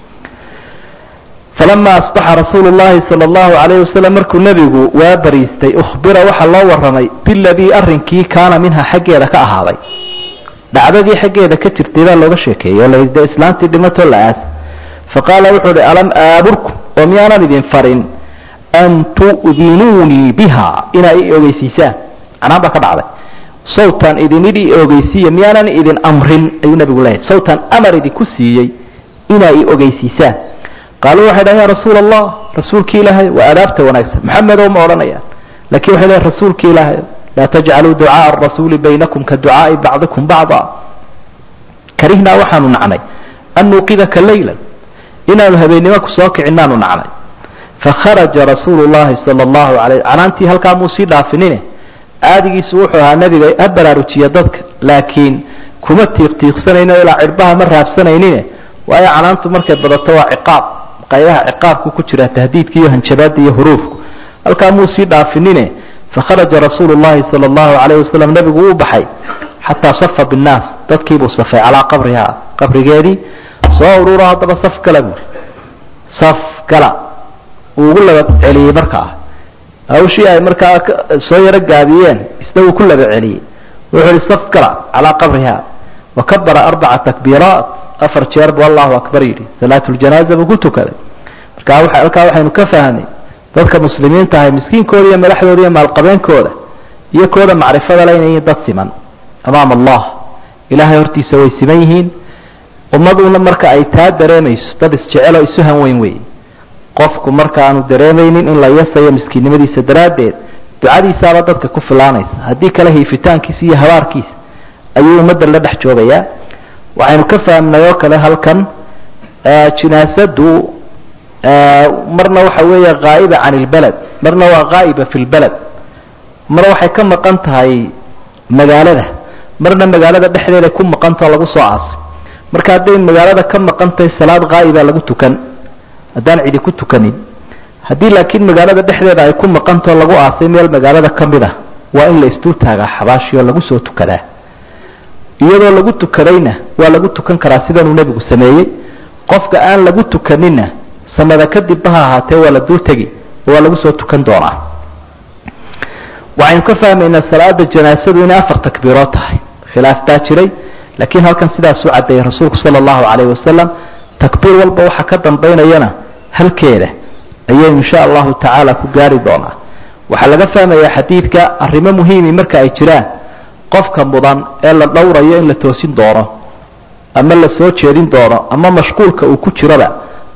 falama asbaxa rasuulu llahi sala allahu calayhi wasalam markuu nebigu waa bariistay ukhbira waxaa loo warramay biladii arrinkii kaana minha xaggeeda ka ahaaday dhacdadii xaggeeda ka jirtay baa looga sheekeeyey oo la yidhi dee islaantii dhimatoo la aas faqaala wuxuu uhi alam aaburkum oo miyaanan idin farin an tu'dinuunii biha inaa i ogeysiisaan canaan baa ka dhacday sawtan idinidhi ogeysiiya miyaanan idin amrin ayuu nabigu leeyahy sawtan amar idinku siiyey inaa i ogeysiisaan qaaluu waxay dhahan ya rasuula allah rasuulki ilaahay waa adaabta wanaagsan maxamedow ma odhanayaan lakin waxay leeyn rasuulki ilaahay laa tajcaluu ducaaa arasuuli baynakum ka ducaai bacdikum bacda karihnaa waxaanu nacnay an nuuqidaka laylan inaanu habeennimo kusoo kicinaanu nacnay fakharaja rasuulu llahi sala allahu alayh canaantii halkaa muu sii dhaafinine caadigiisu wuxuu ahaa nebiga ha baraarujiya dadka laakiin kuma tiiqtiiqsanayno ilaa cirbaha ma raabsanaynine waayo canaantu markay badato waa ciqaab qaybaha ciqaabku ku jira tahdiidka iyo hanjabaada iyo huruufku halkaa muu sii dhaafinine fakharaja rasuulu llahi sala allahu calayhi wasalam nebigu wuu baxay xataa safa binnaas dadkiibuu safay calaa qabriha qabrigeedii soo ururo haddaba saf gala buuri saf gala uu ugu laba celiyey markaa hawshii ay markaa soo yaro gaabiyeen isna uu ku laba celiyey wuxuu ihi saf gala calaa qabriha wakabara arbaca takbiiraat afar jeer buu allahu akbar yidhi salaatuljanaaza buu ku tukaday marka halkaa waxaynu ka fahnay dadka muslimiinta ahay miskiinkooda iyo madaxdooda iyo maalqabeenkooda iyo kooda macrifada le inay yihiin dad siman amaam allah ilaahay hortiisa way siman yihiin ummaduna marka ay taa dareemayso dad isjeceloo isu hanweyn wey qofku marka aanu dareemaynin in la yasayo miskiinnimadiisa daraaddeed ducadiisaaba dadka ku filaanaysa haddii kale hiifitaankiisa iyo habaarkiisa ayuu ummadda la dhex joogayaa waxaynu ka fahmnay oo kale halkan jinaasadu marna waxa weeye haa'iba can ilbaled marna waa haa'iba fi lbaled mar waxay ka maqan tahay magaalada marna magaalada dhexdeeda ku maqantao lagu soo aasay marka hadday magaalada ka maqan tahay salaad haa'iba lagu tukan haddaan cidi ku tukanin haddii laakiin magaalada dhexdeeda ay ku maqantao lagu aasay meel magaalada ka mid a waa in la isdul taagaa xabaashi oo lagu soo tukadaa iyadoo lagu tukadayna waa lagu tukan karaa sidanuu nebigu sameeyey qofka aan lagu tukaninna samada kadibba ha ahaatee waa la dul tegi oo waa lagu soo tukan doonaa waxaynu ka fahmaynaa salaada janaasadu inay afar takbiirood tahay khilaaf baa jiray laakiin halkan sidaas u caddeeyey rasuulku sala allahu calayhi wasalam takbiir walba waxa ka dambaynayana halkeeda ayaynu insha allahu tacaala ku gaari doonaa waxaa laga fahmayaa xadiidka arrimo muhiimi marka ay jiraan qofka mudan ee la dhowrayo in la toosin doono ama la soo jeedin doono ama mashquulka uu ku jiraba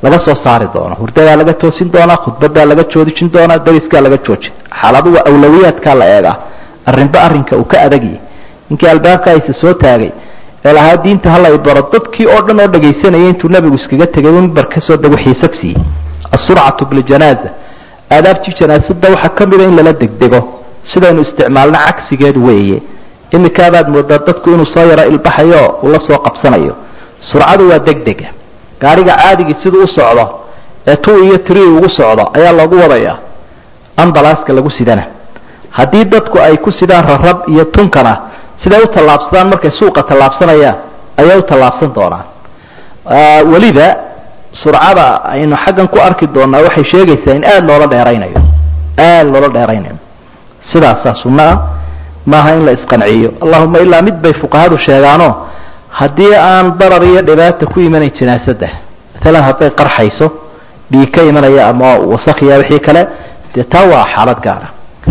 laga soo saari doono hurdadaa laga toosin doonaa khudbadaa laga joojin doonaa dariskaa laga joojin xaaladuwa awlawiyaadkaa la eegaa arrinba arrinka uu ka adagyahy ninkii albaabka aysa soo taagay ee lahaa diinta hala baro dadkii oo dhan oo dhagaysanaya intuu nabigu iskaga tegay mimbar kasoo dago xiisab siiyey asurcatu biljanaaza aadaabtii janaasada waxaa ka mida in lala degdego sidaynu isticmaalna cagsigeed weeye imikaabaad moodaa dadku inuu soo yaro ilbaxayo uu la soo qabsanayo surcadu waa degdega gaariga caadigii siduu u socdo ee two iyo tree ugu socdo ayaa loogu wadayaa ambalaaska lagu sidana haddii dadku ay ku sidaan rarab iyo tunkana siday u tallaabsadaan markay suuqa tallaabsanayaan ayay u tallaabsan doonaan weliba surcada aynu xaggan ku arki doonaa waxay sheegaysaa in aada loola dheeraynayo aada loola dheeraynayo sidaasaa sunno ah maaha in la isqanciyo allahuma ilaa mid bay fuqahadu sheegaano haddii aan darar iyo dhibaata ku imanayn janaasada maalan hadday qarxayso dhiig ka imanaya ama wasakhiya wixii kale dee taa waa xaalad gaara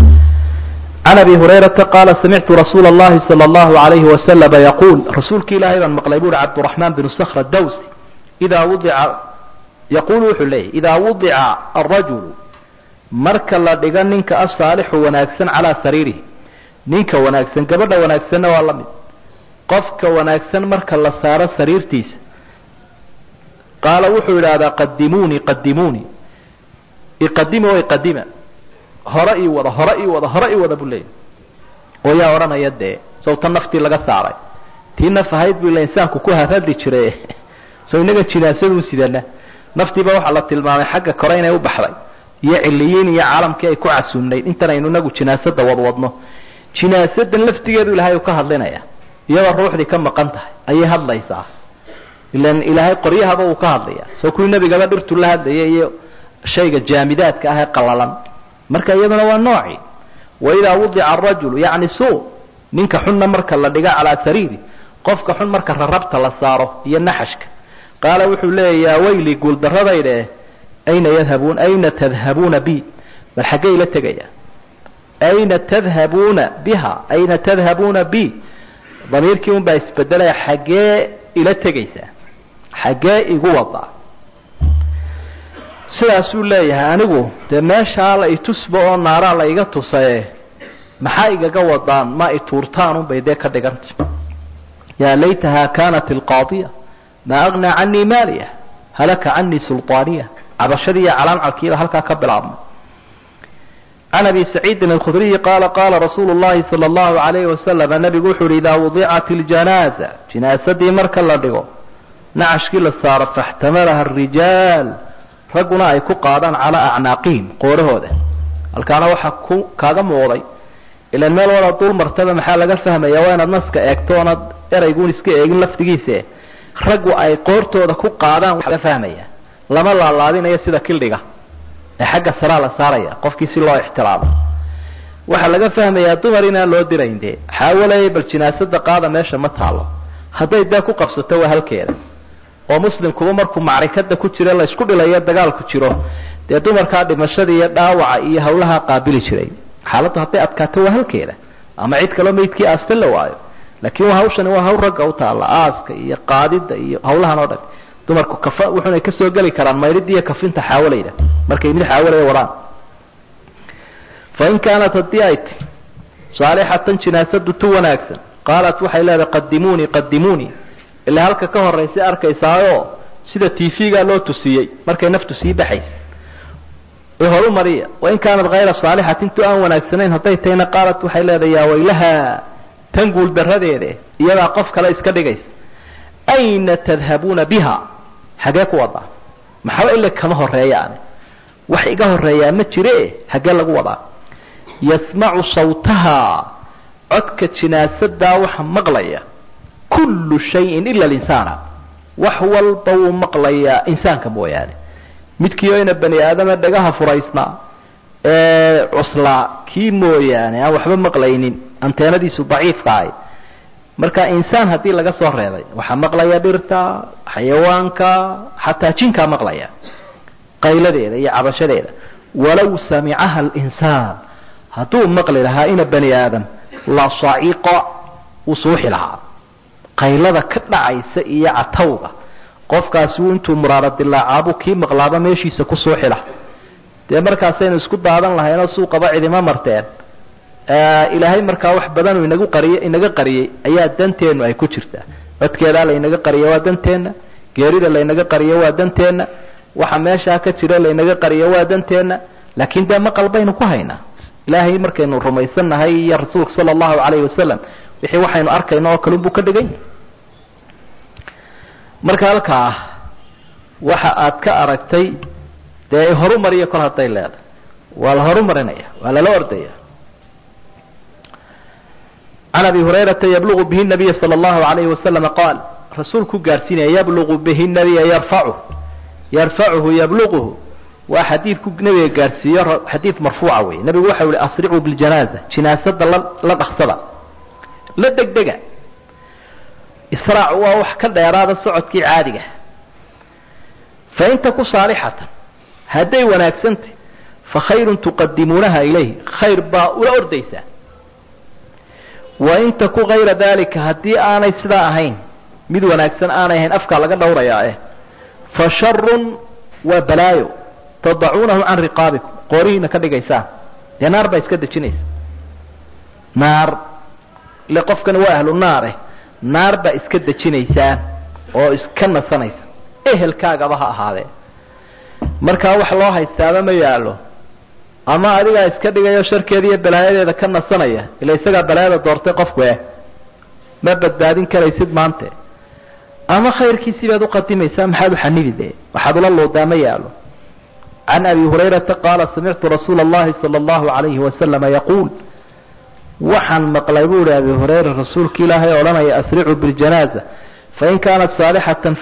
can abi hurayrata qaala samictu rasuula اllahi salى اllahu alayhi wasalama yaquul rasuulki ilaahay baan maqlay buuhi cabdiraxmaan binu sakhr dawsi idaa wudica yaquulu wuxuu leeyahy idaa wudica arajulu marka la dhigo ninka asaalixu wanaagsan calaa sariirihi ninka wanaagsan gabadha wanaagsanna waa la mid qofka wanaagsan marka la saaro sariirtiisa qaala wuxuu idhaahdaa qadimuunii qadimuunii iqadima o iqadima hore ii wada hore ii wada hore ii wada buu leeyahy oo yaa odhanaya dee sawta naftii laga saaray tii naf ahayd buu ila insaanku ku haradi jiray so inaga jinaasadu sidana naftiiba waxaa la tilmaamay xagga kore inay u baxday iyo ciliyiin iyo caalamkii ay ku casuumnayd intan aynu inagu jinaasada wadwadno jinaasadan laftigeedu ilahay uu ka hadlinaya iyadoo ruuxdii ka maqan tahay ayay hadlaysaa ilan ilaahay qoryahaba uu ka hadlaya soo kuwii nebigaba dhirtu la hadlaya iyo shayga jaamidaadka ah ee qalalan marka iyaduna waa nooci waidaa wudica arajulu yacni suu ninka xunna marka la dhiga calaa sariiri qofka xun marka rarabta la saaro iyo naxashka qaala wuxuu leeya yaa weyli guuldaradayde ayna yadhabuun ayna tadhabuuna bi bal xaggee ila tegaya ayna tadhabuuna biha ayna tadhabuuna bi damiirkii un baa isbedelaya xaggee ila tegaysaa xaggee igu wadaa sidaasuu leeyahay anigu dee meeshaa la itusba oo naaraa la iga tusaye maxaa igaga wadaan ma ituurtaan unbay dee ka dhiganta yaa laytaha kanat alqaadiya maa agnaa canii maaliya halaka canii sulطaaniya cabashadii iyo calaamcalkiiba halkaa ka bilaabmay can abi saciidin alkhudriyi qaala qaala rasuulu llahi sala allahu alayhi wasalam nabigu wuxu uhi idaa wudicat iljanaaza jinaasadii marka la dhigo nacashkii la saaro faxtamalaha arijaal ragguna ay ku qaadaan calaa acnaaqihim qoorahooda halkaana waxaa ku kaaga muuqday ilan meel wada dul martaba maxaa laga fahmaya waa inaad naska eegto oonad erayguun iska eegin laftigiise raggu ay qoortooda ku qaadaan waa laga fahmaya lama laalaadinayo sida kildhiga ee xagga saraa la saaraya qofkii si loo ixtiraamo waxaa laga fahmayaa dumar inaan loo dirayn dee xaawalaya bal jinaasada qaada meesha ma taalo hadday dee ku qabsato waa halkeeda oo muslimkuba markuu macrikada ku jiro la isku dhilayo dagaalku jiro dee dumarkaa dhimashada iyo dhaawaca iyo hawlaha qaabili jiray xaaladdu hadday adkaato waa halkeeda ama cid kaloo meydkii aastan la waayo laakiin hawshani waa hawl ragga u taalla aaska iyo qaadida iyo hawlahan oo dhan dumarku kafa wuxunay kasoo geli karaan maydhida iyo kafinta xaawalayda markay mid xaawalaya wadaan fain kaanat haddii ay ti saalixatan jinaasadu tu wanaagsan qaalat waxay leedahay qadimuunii qadimuunii ilaa halka ka horaysa arkaysaayo sida tv-gaa loo tusiyey markay naftu sii baxaysa ee horu mariya wain kaanat hayra saalixatin tu aan wanaagsanayn hadday tahayna qaalat waxay leedahay yaa waylaha tan guul daradeede iyadaa qof kale iska dhigaysa ayna tadhabuuna biha xagee ku wadaa maxaba ila kama horeeyaane wax iga horeeyaa ma jire hagee lagu wadaa yasmacu sawtaha codka jinaasadaa waxa maqlaya kullu shayin ila alinsaana wax walba wuu maqlayaa insaanka mooyaane midkiio ina bani aadama dhagaha furaysnaa ee cuslaa kii mooyaane aan waxba maqlaynin anteenadiisu daciifka ahay marka insaan haddii laga soo reebay waxaa maqlaya dhirta xayawaanka xataa jinkaa maqlaya qayladeeda iyo cabashadeeda walow samicaha alinsaan hadduu maqli lahaa ina bani aadam la saciqa wuu suuxi lahaa qaylada ka dhacaysa iyo catawga qofkaasi intuu muraaro dilaacaabuu kii maqlaaba meeshiisa kusoo xidha dee markaasaynu isku daadan lahaynoo suuqaba cidima marteen ilaahay markaa wax badanuu inagu qariy inaga qariyey ayaa danteenu ay ku jirtaa codkeedaa laynaga qariyo waa danteenna geerida laynaga qariyo waa danteenna waxa meeshaa ka jira laynaga qariyo waa danteenna laakiin dee maqal baynu ku haynaa ilaahay markaynu rumaysannahay iyo rasuulka sala allahu calayhi wasalam wixii waxaynu arkayno oo kalunbuu ka dhigay marka halkaa waxa aad ka aragtay dee horumariya kol hadday leedahay waa la horumarinaya waa lala ordaya can abi hurayrata yablugu bihi nabiya sala allahu alayhi wasalama qaal rasuulku gaarsiinaya yablugu bihi nabiya yarfacu yarfacuhu yabluguhu waa xadiidku nabiga gaarsiiyo xadiid marfuuca wey nabigu waxau ihi asricuu biljanaaza jinaasada la la dhaqsada la degdega israac waa wax ka dheeraada socodkii caadiga fa in taku saalixatan hadday wanaagsantay fa khayrun tuqadimuunaha ilayh khayr baa ula ordaysaa wa in taku kayra dalika haddii aanay sidaa ahayn mid wanaagsan aanay ahayn afkaa laga dhowrayaa eh fa sharun waa balaayo tadacuunahu can riqaabikum qoorihiina ka dhigaysaan dee naar baa iska dejinaysa naar ile qofkani waa ahlu naar eh naar baa iska dejinaysaan oo iska nasanaysa ehelkaagaba ha ahaadee markaa wax loo haystaaba ma yaallo ama adigaa iska dhigayo sharkeeda iyo balaayadeeda ka nasanaya ila isagaa balaayada doortay qofku eh ma badbaadin karaysid maante ama khayrkiisii baad uqadimaysaa maxaad uxanibi de waxaad ula luudaa ma yaalo can abi hurayrata qaala samictu rasuula allahi sala allahu alayhi wasalama yaquul waxaan maqlay buu ihi abi hurayra rasuulka ilaahay odhanaya asricuu biljanaaza fain kaanat saalixatan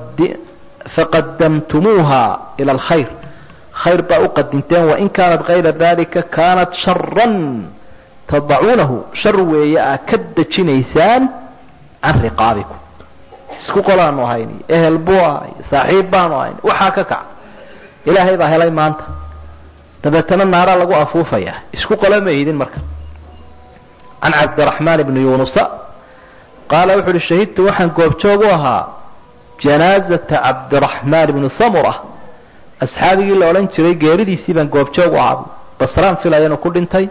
faqadamtumuuha ila alkhayr khayr baa uqadimteen wain kaanat kayra dalika kaanat sharan tadacuunahu shar weeye aa ka dejinaysaan can riqaabikum isku qolaanu ahayn ehel buu ahay saaxiib baanu ahayn waxaa ka kac ilaahay baa helay maanta dabeetana naaraa lagu afuufaya isku qola ma idin marka can cabdiraxmaan ibni yunusa qaala wuxu uhi shahidtu waxaan goobjoog u ahaa janaazata cabdiraxmaan ibni samura asxaabigii la odhan jiray geeridiisii baan goobjoog u ahaa basraan filaya inuu ku dhintay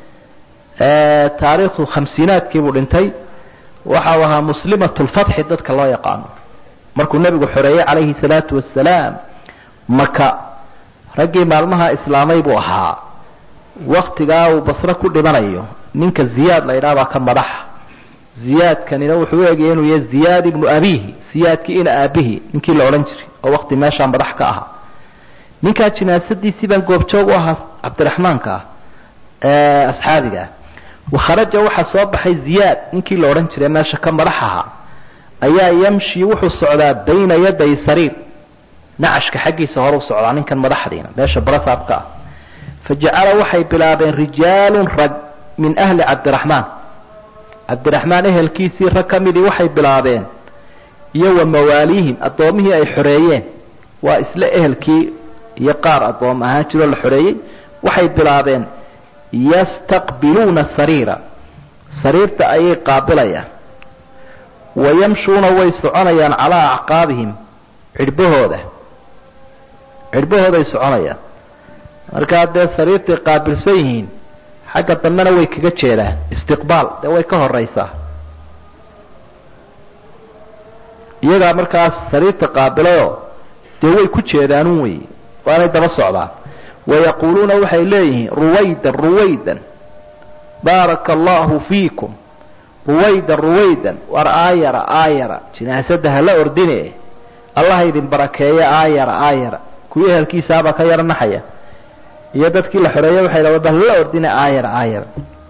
taariikhdu khamsiinaadkiibuu dhintay waxau ahaa muslimat lfatxi dadka loo yaqaano markuu nebigu xoreeyey calayhi salaatu wasalaam maka raggii maalmaha islaamay buu ahaa waktigaa uu basre ku dhimanayo ninka ziyaad la ydhaha baa ka madaxa ziyaadkanina wuxuu u egaya inuu yahay ziyaad ibnu abihi ziyaadkii ina aabihi ninkii la odhan jiray oo wakti meeshaa madax ka ahaa ninkaa jinaasadiisii baan goobjoog u ahaa cabdiraxmaanka ah ee asxaabiga ah wakharaja waxaa soo baxay ziyaad ninkii la odhan jiray meesha ka madax ahaa ayaa yamshi wuxuu socdaa bayna yaday sariir nacashka xaggiisa hore u socdaa ninkan madaxdiina meesha barasaabka ah fa jacala waxay bilaabeen rijaalun rag min ahli cabdiraxmaan cabdiraxmaan ehelkiisii rag ka midii waxay bilaabeen iyo wa mawaaliihim addoomihii ay xoreeyeen waa isla ehelkii iyo qaar addoom ahaan jiroo la xoreeyey waxay bilaabeen yastaqbiluuna sariira sariirta ayay qaabilayaan wayamshuuna way soconayaan calaa acqaabihim cidhbahooda cidhbahooday soconayaan markaa dee sariirtay qaabilsan yihiin xagga dambena way kaga jeedaan istiqbaal dee way ka horeysaa iyagaa markaas sariirta qaabilayoo dee way ku jeedaanun wey waanay daba socdaan wayaquuluuna waxay leeyihiin ruwaydan ruwaydan baaraka allahu fiikum ruwaydan ruwaydan war aayara aayara jinaasada hala ordine allah idin barakeeya aayara aayara kuwii ehelkiisaabaa ka yara naxaya iyo dadkii la xoreeyey waxay dhaha bal hala ordine aayara aayara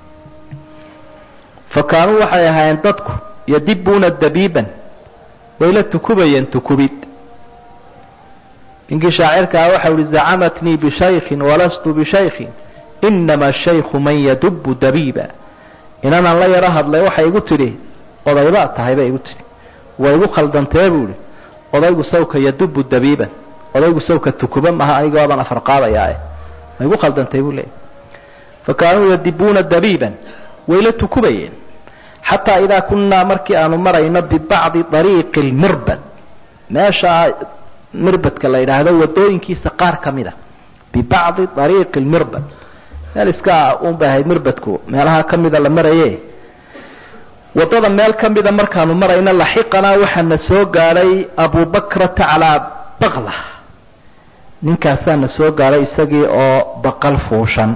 fa kaanuu waxay ahaayeen dadku yadibuuna dabiiban way la tukubayeen tukubid ninkii shaacirkaa waxa uhi zacamatnii bishaykin walastu bishaykin inama shaykhu man yadubu dabiiba inanaan la yaro hadlay waxay igu tidhi odaybaa tahay bay igu tidhi way igu khaldantee buu ihi odaygu sawka yadubu dabiiban odaygu sawka tukuba maha anigoodan afar qaadayaa ma igu khaldantay buu leeyay fa kaanuu yadibuuna dabiiban way la tukubayeen xataa idaa kunnaa markii aanu marayno bibacdi ariiqi lmirbad meesha mirbadka la yidhaahdo wadooyinkiisa qaar ka mid a bibacdi ariiqi lmirbad meel iska un bay ahayd mirbadku meelaha ka mida la maraye waddada meel ka mida markaanu marayna laxiqanaa waxaana soo gaadhay abubakrata calaa bakla ninkaasaana soo gaadhay isagii oo baqal fuushan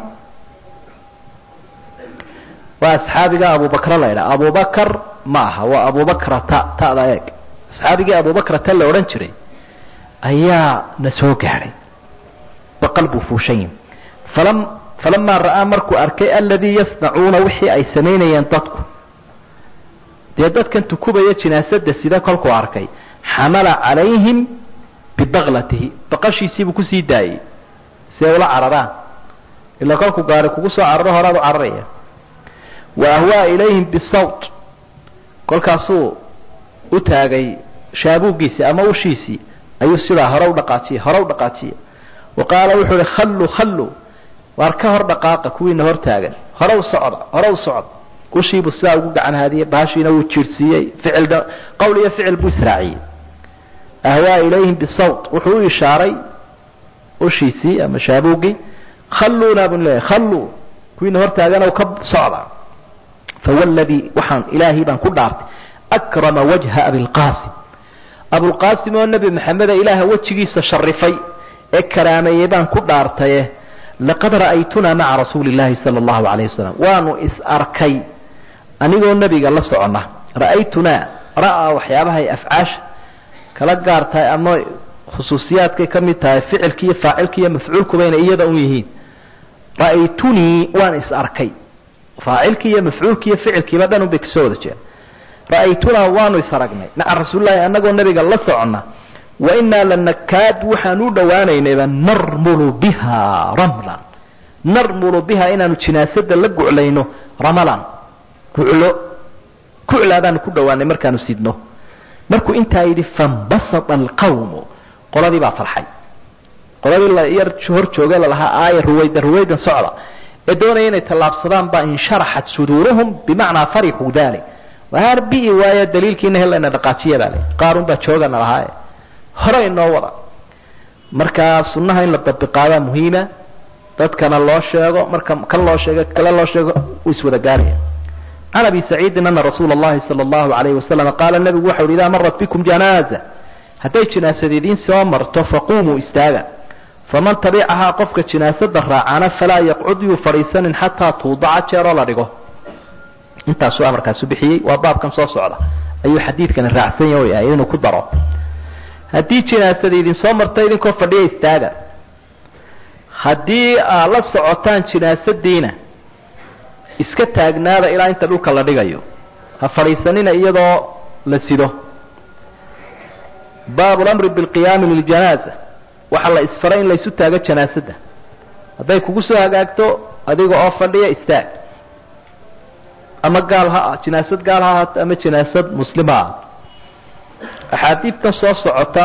waa asxaabiga abubakra la ydhaha abubakar ma aha waa abubakrata ta'da eeg asxaabigii abubakrata la odhan jiray ayaa na soo gaadhay baqal buu fuushan yihi falam falamaa ra'aa markuu arkay aladii yasnacuuna wixii ay samaynayeen dadku dee dadkan tukubaya jinaasada sida kolkuu arkay xamala calayhim bibaklatihi baqashiisiibuu kusii daayey si ay ula cararaan ilaa kolkuu gaari kugu soo cararo horaad u cararaya wa ahwaa ilayhim bisawt kolkaasuu u taagay shaabuuggiisii ama ushiisii ayuu sidaa hore u dhaqaajiyey hore u dhaqaajiya wa qaala wuxuu uhi khalluu khalluu waar ka hor dhaqaaqa kuwiina hor taagan hore u socda hore u socda ushiibuu sidaa ugu gacan haadiyey baashiina wuu jiirsiiyey ficil qowl iyo ficil buu israaciyey ahwaa ilayhim bisawt wuxuu u ishaaray ushiisii ama shaabuuggii khalluuna buu leeyahy khalluu kuwiina hor taagan ka socda fawalladii waxaan ilaahay baan ku dhaartay akrama wajha abilqaasim abulqaasim oo nebi maxameda ilaaha wejigiisa sharifay ee karaameeyey baan ku dhaartaye laqad ra'aytunaa maca rasuuli llaahi sala allahu calayh wasalam waanu is arkay anigoo nebiga la socona ra'aytunaa ra'aa waxyaabahay afcaasha kala gaar tahay ama khusuusiyaadkay ka mid tahay ficilki iyo faacilki iyo mafcuulkuba inay iyada un yihiin ra'aytunii waan is arkay faacilkii iyo mafcuulkii iyo ficilkiiba dhan un bay kasoo wada jeeda ra'aytunaa waanu is aragnay maca rasuulillahi annagoo nebiga la socona wa innaa lanakaad waxaan u dhowaanaynayba narmulu biha ramlan narmulu biha inaanu jinaasada la guclayno ramalan guclo guclaa baanu ku dhowaanay markaanu sidno markuu intaa yidhi fambasata alqawmu qoladii baa farxay qoladii la yar hor jooge lalahaa aaya ruwayda ruwaydan socda ee doonaya inay tallaabsadaan baa insharaxat suduuruhum bimacnaa farixuu dalik waar bi'i waayo daliilkiina helayna dhaqaajiya baa le qaarun baa joogana lahaaye hore inoo wada markaa sunnaha in la dabiqaadaa muhiima dadkana loo sheego marka kan loo sheego kale loo sheego uu iswada gaaraya can abi saciidin ana rasuula اllahi salى اllahu alayh wasalam qaala nebigu waxau hi idaa marat bikum janaaza hadday jinaasad idiin soo marto faquumuu istaaga faman tabicahaa qofka jinaasada raacana falaa yaqcud yuu fadhiisanin xataa tuudaca jeeroo la dhigo intaasuu amarkaasu bixiyey waa baabkan soo socda ayuu xadiidkani raacsan yahay inuu ku daro haddii jinaasada idin soo marto idinkoo fadhiya istaaga haddii aad la socotaan jinaasadiina iska taagnaada ilaa inta dhulka la dhigayo ha fadhiisanina iyadoo la sido baabu lamri bilqiyaami liljanaaza waxaa la isfaray in laysu taago janaasada hadday kugu soo hagaagto adiga oo fadhiya istaag ama gaal ha jinaasad gaal ha ahaato ama jinaasad muslima ah axaadiidtan soo socota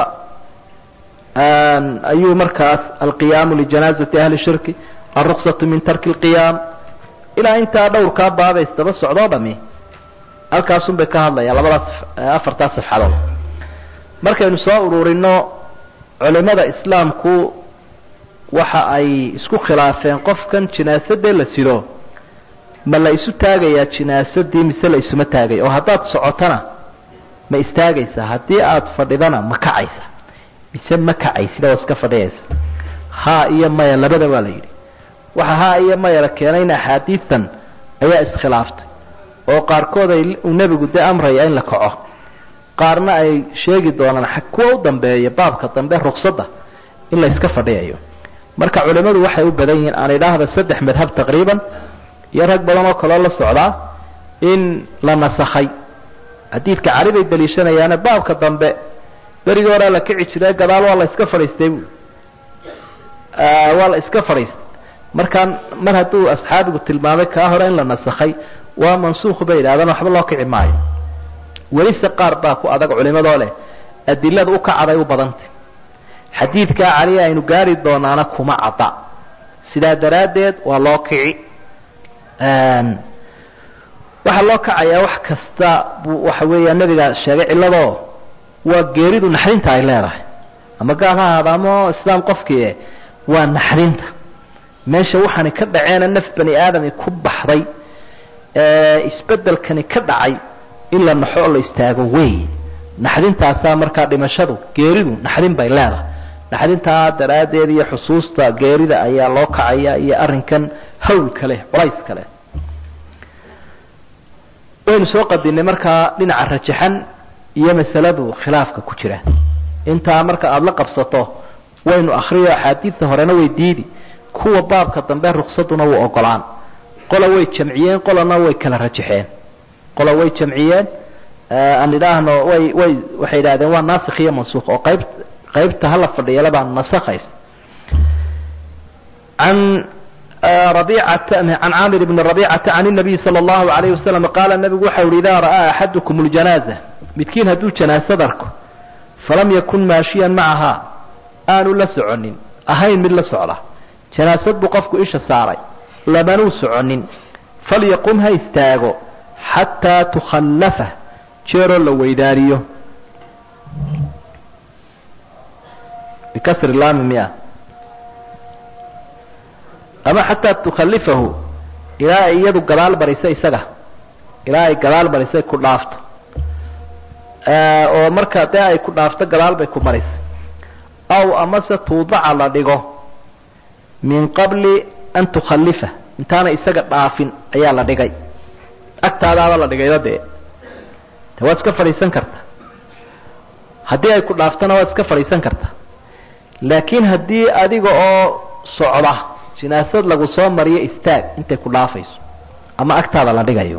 ayuu markaas alqiyaamu lijanaazati ahli shirki alruksatu min tarki lqiyaam ilaa intaa dhowrkaa baabays daba socdoo dhami halkaasun bay ka hadlayaan labadaas afartaa safxadood markaynu soo ururino culimada islaamku waxa ay isku khilaafeen qofkan jinaasadee la sido ma la isu taagayaa jinaasadii mise la isuma taagay oo haddaad socotona ma istaagaysaa haddii aada fadhidana ma kacaysa mise ma kacaysida oo iska fadhiyaysa haa iyo maya labada waa la yidhi waxa haa iyo maya la keenayna axaadiidtan ayaa iskhilaaftay oo qaarkood ay uu nebigu dee amraya in la kaco qaarna ay sheegi doonaan kuwa u dambeeya baabka dambe ruksadda in la iska fadhiyayo marka culimmadu waxay u badan yihiin aan idhaahda saddex madhab taqriiban iyo rag badan oo kaloo la socdaa in la nasakhay xadiidka cali bay daliishanayaane baabka dambe berigii horea la kici jire gadaal waa la iska fadhiistay bu waa la iska fadhiistay markaan mar hadduu asxaabigu tilmaamay kaa hore in la nasakhay waa mansuukh bay yidhahdaan waxba loo kici maayo welise qaar baa ku adag culimadoo leh adilada u kacaday u badantay xadiidkaa cali aynu gaari doonaana kuma cadda sidaa daraaddeed waa loo kici waxaa loo kacayaa wax kasta buu waxa weeya nabiga sheegay cilladoo waa geeridu naxdinta ay leedahay ama gaal ha ahaada ama islaam qofkii waa naxdinta meesha waxaani ka dhaceena naf bani aadami ku baxday isbedelkani ka dhacay in la naxo oo la istaago wey naxdintaasaa markaa dhimashadu geeridu naxdin bay leedahay naxdintaa daraaddeed iyo xusuusta geerida ayaa loo kacaya iyo arrinkan hawlka leh culayska leh waynu soo qadinay markaa dhinaca rajaxan iyo masaladu khilaafka ku jira intaa marka aada la qabsato waynu akriyo axaadiidta horena way diidi kuwa baabka dambe ruksaduna wuu ogolaan qola way jamciyeen qolana way kala rajaxeen qola way jamciyeen aan idhaahno way way waxay idhahdeen waa naasikh iyo mansuuq oo qayb qaybta hala fadhiyala baan nasakhays can rabiicata can caamir bni rabiicata can الnabiy salى اllahu alayh wasalam qaala nabigu waxau uhi idaa ra'aa axadukum اljanaaza midkiin hadduu janaasad arko falam yakun maashiyan macahaa aanu la soconin ahayn mid la socda janaasad buu qofku isha saaray labanuu soconin falyaqum ha istaago xataa tukhallafa jeeroo la weydaariyo bikasri laami mia ama xataa tukhalifahu ilaa ay iyadu gadaal marisa isaga ilaa ay gadaal marisay ku dhaafto oo marka dee ay ku dhaafto gadaal bay ku marisay aw amase tuudaca la dhigo min qabli an tukhalifa intaana isaga dhaafin ayaa la dhigay agtaadaaba la dhigayba dee de waad iska fadhiisan karta haddii ay ku dhaaftona waad iska fadhiisan karta laakiin haddii adiga oo socda jinaasad lagu soo mariyo istaag intay ku dhaafayso ama agtaada la dhigayo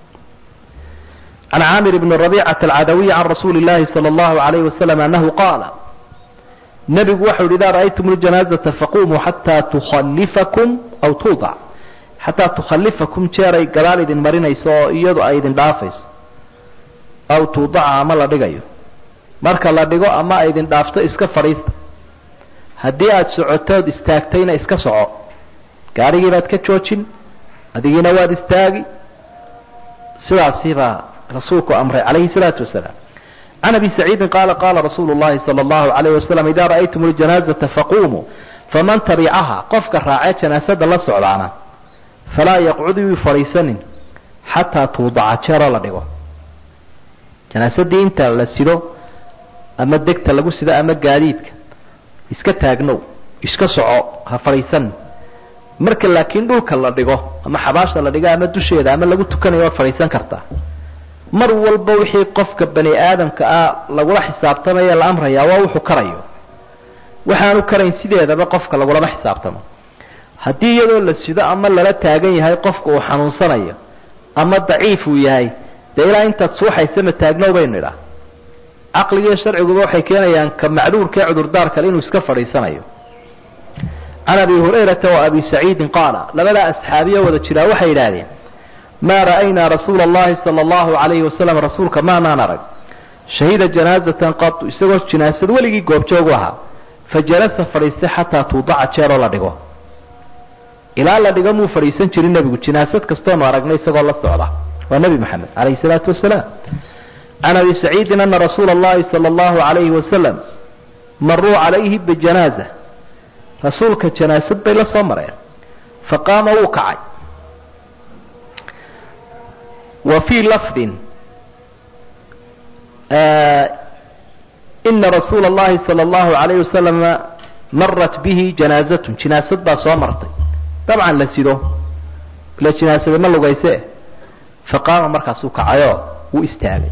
can caamir bni rabiicata alcadawiy can rasuuli llaahi sala allahu alayhi wasalam annahu qaala nebigu waxau yidhi idaa ra'aytum ljanaazata faqumuu xataa tukhalifakum aw tuudac xataa tukhalifakum jeeray gadaal idin marinayso oo iyadu ay idin dhaafayso aw tuudaca ama la dhigayo marka la dhigo ama ay idin dhaafto iska fadhiista haddii aada socotood istaagtayna iska soco gaarigii baad ka joojin adigiina waad istaagi sidaasi baa rasuulku amray calayhi salaatu wasalaam can abi saciidin qaala qaala rasuulu llahi sala allahu alayh wasalam idaa ra'aytum ljanaazata faqumuu faman tabicaha qofka raacee janaasada la socdaana falaa yaqcud yuu fadhiisanin xataa tuudaca jeeroo la dhigo janaasadii inta la sido ama degta lagu sido ama gaadiidka iska taagnow iska soco ha fadhiisan marka laakiin dhulka la dhigo ama xabaasha la dhigo ama dusheeda ama lagu tukanayo waad fadhiisan kartaa mar walba wixii qofka bani aadamka ah lagula xisaabtamaya la amrayaa waa wuxuu karayo waxaanu karayn sideedaba qofka lagulama xisaabtamo haddii iyadoo la sido ama lala taagan yahay qofka uu xanuunsanayo ama daciif uu yahay dee ilaa intaad suuxaysa ma taagnow baynu idhaa caqligiiyo sharciguba waxay keenayaan ka macduurka ee cudurdaar kale inuu iska fadhiisanayo can abi hurayrata wa abi saciidin qaala labadaa asxaabiyo wada jiraa waxay yidhaahdeen maa ra'aynaa rasuula allahi sala allahu calayhi wasalam rasuulka maanaan arag shahida janaazatan qatu isagoo jinaasad weligii goobjoogu ahaa fa jalasa fadhiistay xataa tuudaca jeeroo la dhigo ilaa la dhigo muu fadhiisan jirin nebigu jinaasad kastoonu aragnay isagoo la socda waa nebi moxamed calayhi salaatu wasalaam can abi saciidin ana rasuula allahi sala allahu calayhi wasalam maruu calayhi bijanaaza rasuulka janaasad bay la soo mareen faqaama wuu kacay wa fii lafdin ina rasuula allahi sala allahu calayhi wasalama marat bihi janaazatun jinaasad baa soo martay dabcan la sido ila jinaasada ma lugayse faqaama markaasuu kacayoo wuu istaagay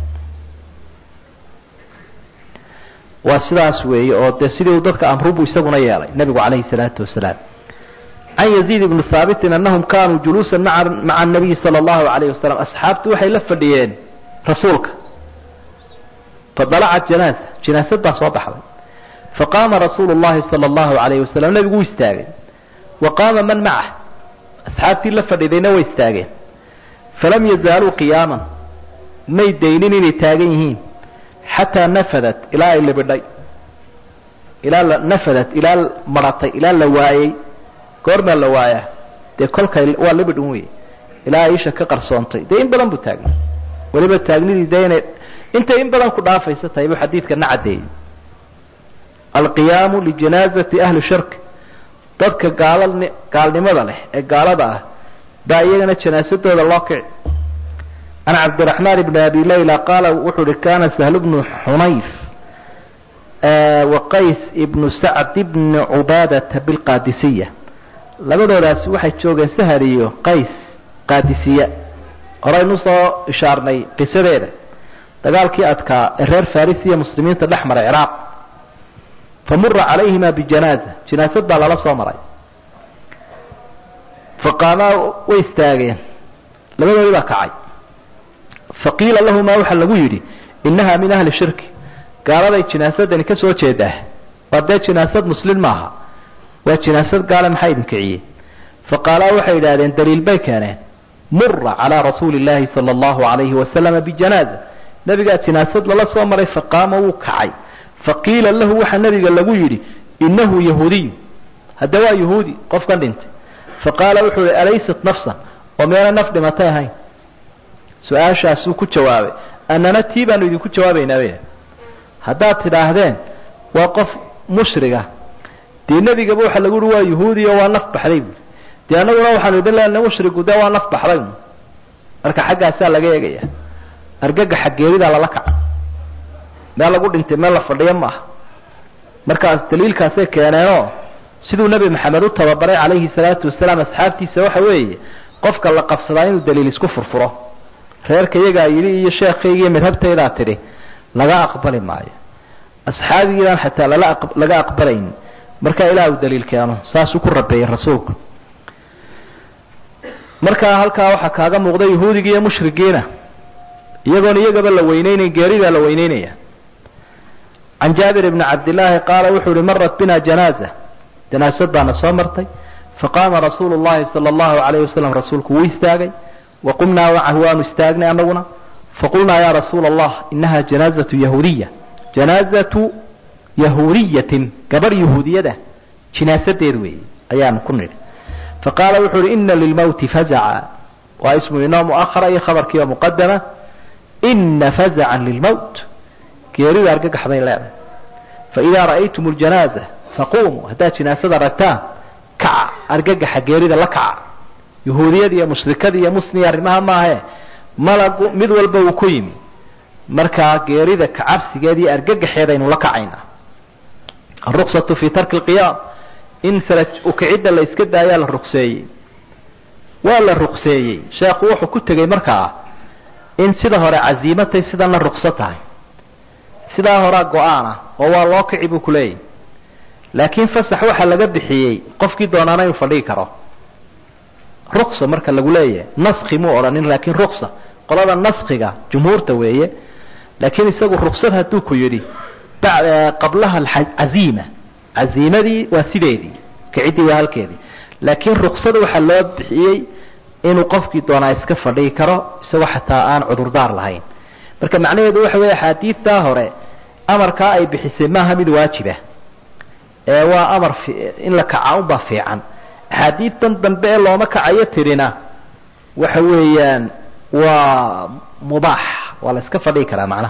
waa sidaas weeye oo dee sidii dadka amrubu isaguna yeelay nebigu calayhi salaatu wasalaam can yaziid ibni haabitin annahum kaanuu juluusan maa maca anabiyi sala allahu calayhi wasalam asxaabtu waxay la fadhiyeen rasuulka fadalacat janaasa jinaasad baa soo baxday faqaama rasuulu llahi sala allahu calayhi wasalam nebigu wuu istaagay wa qaama man macah asxaabtii la fadhidayna way istaageen falam yazaaluu qiyaaman may daynin inay taagan yihiin xataa nafadat ilaa ay libidhay ilaa la nafadat ilaa maratay ilaa la waayey goormaa la waayaa dee kolkay waa libidh un wey ilaa ay isha ka qarsoontay dee in badan buu taagnay weliba taagnidii dee inay intay in badan ku dhaafaysa tahay buu xadiidkana caddeeyey alqiyaamu lijanaazati ahli shirk dadka gaala gaalnimada leh ee gaalada ah baa iyagana janaasadooda loo kici can cabdiraxmaan bni abi layla qaala wuxuu uhi kana sahlu bnu xunayf wa qays ibnu sacd bni cubaadata bilqaadisiya labadoodaasi waxay joogeen sahal iyo qays qaadisiya horaynu soo ishaarnay qisadeeda dagaalkii adkaa ee reer faris iyo muslimiinta dhex maray ciraaq famura calayhima bijanaaza janaasad baa lala soo maray faqaamaa way istaageen labadoodii baa kacay faqiila lahumaa waxaa lagu yidhi innaha min ahli shirki gaaladay jinaasadani ka soo jeedaa waa dee jinaasad muslin maaha waa jinaasad gaale maxaa idin kiciyey faqaalaa waxay yidhaahdeen daliil bay keeneen mura calaa rasuuli illaahi sala allahu calayhi wasalama bijanaaza nebigaa jinaasad lala soo maray faqaama wuu kacay faqiila lahu waxaa nebiga lagu yidhi innahu yahuudiyu hadda waa yahuudi qofkan dhintay faqaala wuxuu ihi alaysat nafsan oo meena naf dhimatay ahayn su-aashaasuu ku jawaabay annana tii baanu idinku jawaabaynaa bay haddaad tidhaahdeen waa qof mushriga dee nebigaba waxaa lagu uhi waa yahuudi oo waa naf baxday buui dee annaguna waxaanu idin leenahay mushrigu dee waa naf baxday marka xaggaasaa laga eegaya argagaxa geeridaa lala kaca meel lagu dhintay meel la fadhiyo maaha markaas daliilkaasay keeneenoo siduu nebi maxamed u tababaray calayhi salaatu wasalaam asxaabtiisa waxa weeye qofka la qabsadaa inuu daliil isku furfuro reerka iyagaa yidhi iyo sheekaygiiyo madhabtaydaa tidhi laga aqbali maayo asxaabigiibaan xataa lala laga aqbalayn markaa ilaah uu daliil keeno saasuu ku rabeeyey rasuulku markaa halkaa waxaa kaaga muuqda yahuudiga iyo mushrigiina iyagoon iyagaba la weyneynayn geeridaa la weyneynaya can jaabir bni cabdillaahi qaala wuxuu uhi marat bina janaaza janaasad baana soo martay faqaama rasuulu llahi sala allahu calayh wasalam rasuulku wuu istaagay wa qumnaa macahu waanu istaagnay annaguna faqulnaa ya rasuula allah inaha janaazatu yahuudiya janaazatu yahuudiyatin gabarh yahuudiyada jinaasadeed weeye ayaanu ku nidhi faqaala wuxuu uhi ina lilmowti fazaca waa ismu inoo muahara iyo khabarkiioo muqadama ina fazacan lilmowt geerida argagax bay leedahay faidaa ra'aytum ljanaaza faquumuu haddaad jinaasada ragtaan kaca argagaxa geerida la kaca yahuudiyada iyo mushrikada iyo musliya arrimaha maahe malagu mid walba uu ku yimi markaa geerida kacabsigeeda iyo argagaxeedaynu la kacaynaa aruksatu fi tarki lqiyaam in sala ukicidda la iska daayaa la rugseeyey waa la rugseeyey sheekhu wuxuu ku tegey markaa in sida hore casiimatay sidana rukso tahay sidaa horaa go-aan ah oo waa loo kici buu kuleeyahy laakiin fasax waxaa laga bixiyey qofkii doonaana inuu fadhigi karo ruksa marka lagu leeyahay naski muu odhanin laakiin ruksa qolada naskiga jumhuurta weeye laakiin isagu ruksad hadduu ku yidhi qablaha caziima caziimadii waa sideedii kiciddii waa halkeedii laakiin ruksada waxaa loo bixiyey inuu qofkii doonaa iska fadhigi karo isagoo xataa aan cudurdaar lahayn marka macnaheedu waxa weeye axaadiidtaa hore amarkaa ay bixisay maaha mid waajiba ee waa amar in la kaca unbaa fiican axaadiidtan dambe ee looma kacayo tirina waxa weeyaan waa mubaax waa la iska fadhigi karaa macnaha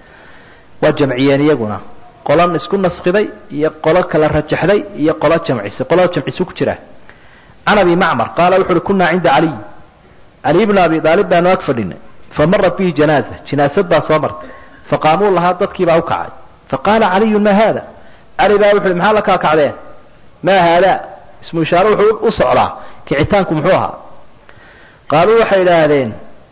waa jamciyeen iyaguna qolo isku naskiday iyo qolo kala rajaxday iyo qolo jamcisay qolo jamcisu ku jira can abi macmar qaala wuxu uhi kunaa cinda caliy caliy bna abi aalib baanu ag fadhinay famarat bihi janaaza jinaasad baa soo martay faqaamuu lahaa dadkiibaa ukacay faqaala caliyun ma haada cali baa wuxu uhi maxaa la kaa kacdeen maa haada ismu ishaare wuxuu u socdaa kicitaanku muxuu ahaa qaaluu waxay idhaahdeen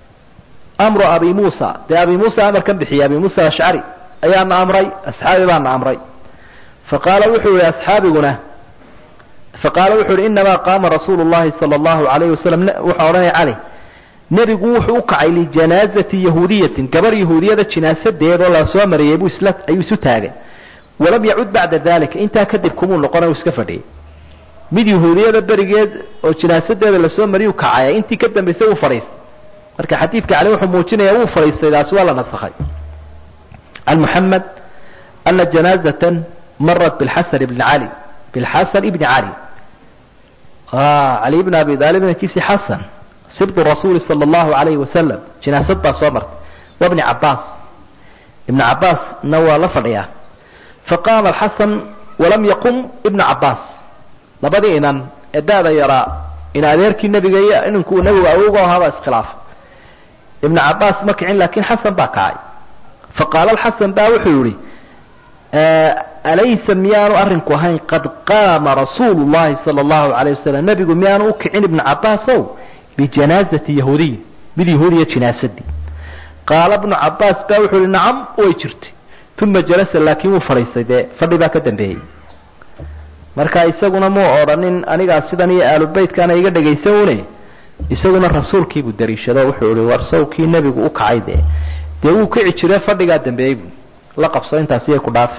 amru abi muusa dee abi muusa amarkan bixiyey abi muusa ashcari ayaana amray asxaabi baana amray faqaala wuxuu yihi asxaabiguna faqaala wuxuu yihi inamaa qaama rasuulu llahi sala allahu alayhi wasalam wuxuu odhanaya cali nebigu wuxuu u kacay lijanaazati yahuudiyatin gabar yahuudiyada jinaasadeedoo la soo mariyey buu isla ayuu isu taagay walam yacud bacda dalika intaa kadib kumuu noqona uu iska fadhiyey mid yahuudiyada berigeed oo jinaasadeeda lasoo mariyuu kacaya intii ka dambaysay wuu fadhiistay marka xadiidka cali wuxuu muujinaya wuu fadhiistay taasi waa la nasakhay can muxamed ana janaazatan marat bilxasan ibni cali bilxasan ibni cali cali ibn abi aalib inankiisii xasan sibdu rasuuli sala allahu alayhi wasalam jinaasad baa soo martay wabni cabaas ibnu cabaasna waa la fadhiyaa faqaama alxasan walam yaqum ibnu cabaas labadii inan ee da-da yaraa in adeerkii nebiga iyo ininku nebigu awowga ahaabaa iskhilaafa ibnu cabaas ma kicin laakiin xasan baa kacay faqaala alxasan baa wuxuu yihi alaysa miyaanu arrinku ahayn qad qaama rasuulu llahi sala allahu alayh wasalam nebigu miyaanu u kicin ibnu cabaasow bijanaazati yahuudiy mid yahuudiya jinaasadii qaala bnu cabaas baa wuxuu yihi nacam way jirtay uma jalasa laakiin wuu fadhiistay dee fadhi baa ka dambeeyey marka isaguna muu odhanin anigaa sidan iyo aalubeytkana iga dhegaysan une isaguna rasuulkiibuu dariishado wuxuu ihi war sawkii nebigu u kacay dee dee wuu kici jire fadhigaa dambeeyey bu la qabso intaasi ay ku dhaafi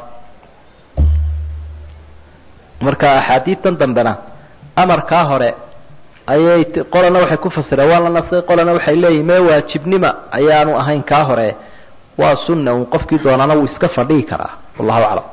marka axaadiidtan dambena amarkaa hore ayay qolana waxay ku fasireen waa la nasay qolana waxay leeyihin mee waajibnima ayaanu ahayn kaa hore waa sunna un qofkii doonaana wuu iska fadhihi karaa wallahu aclam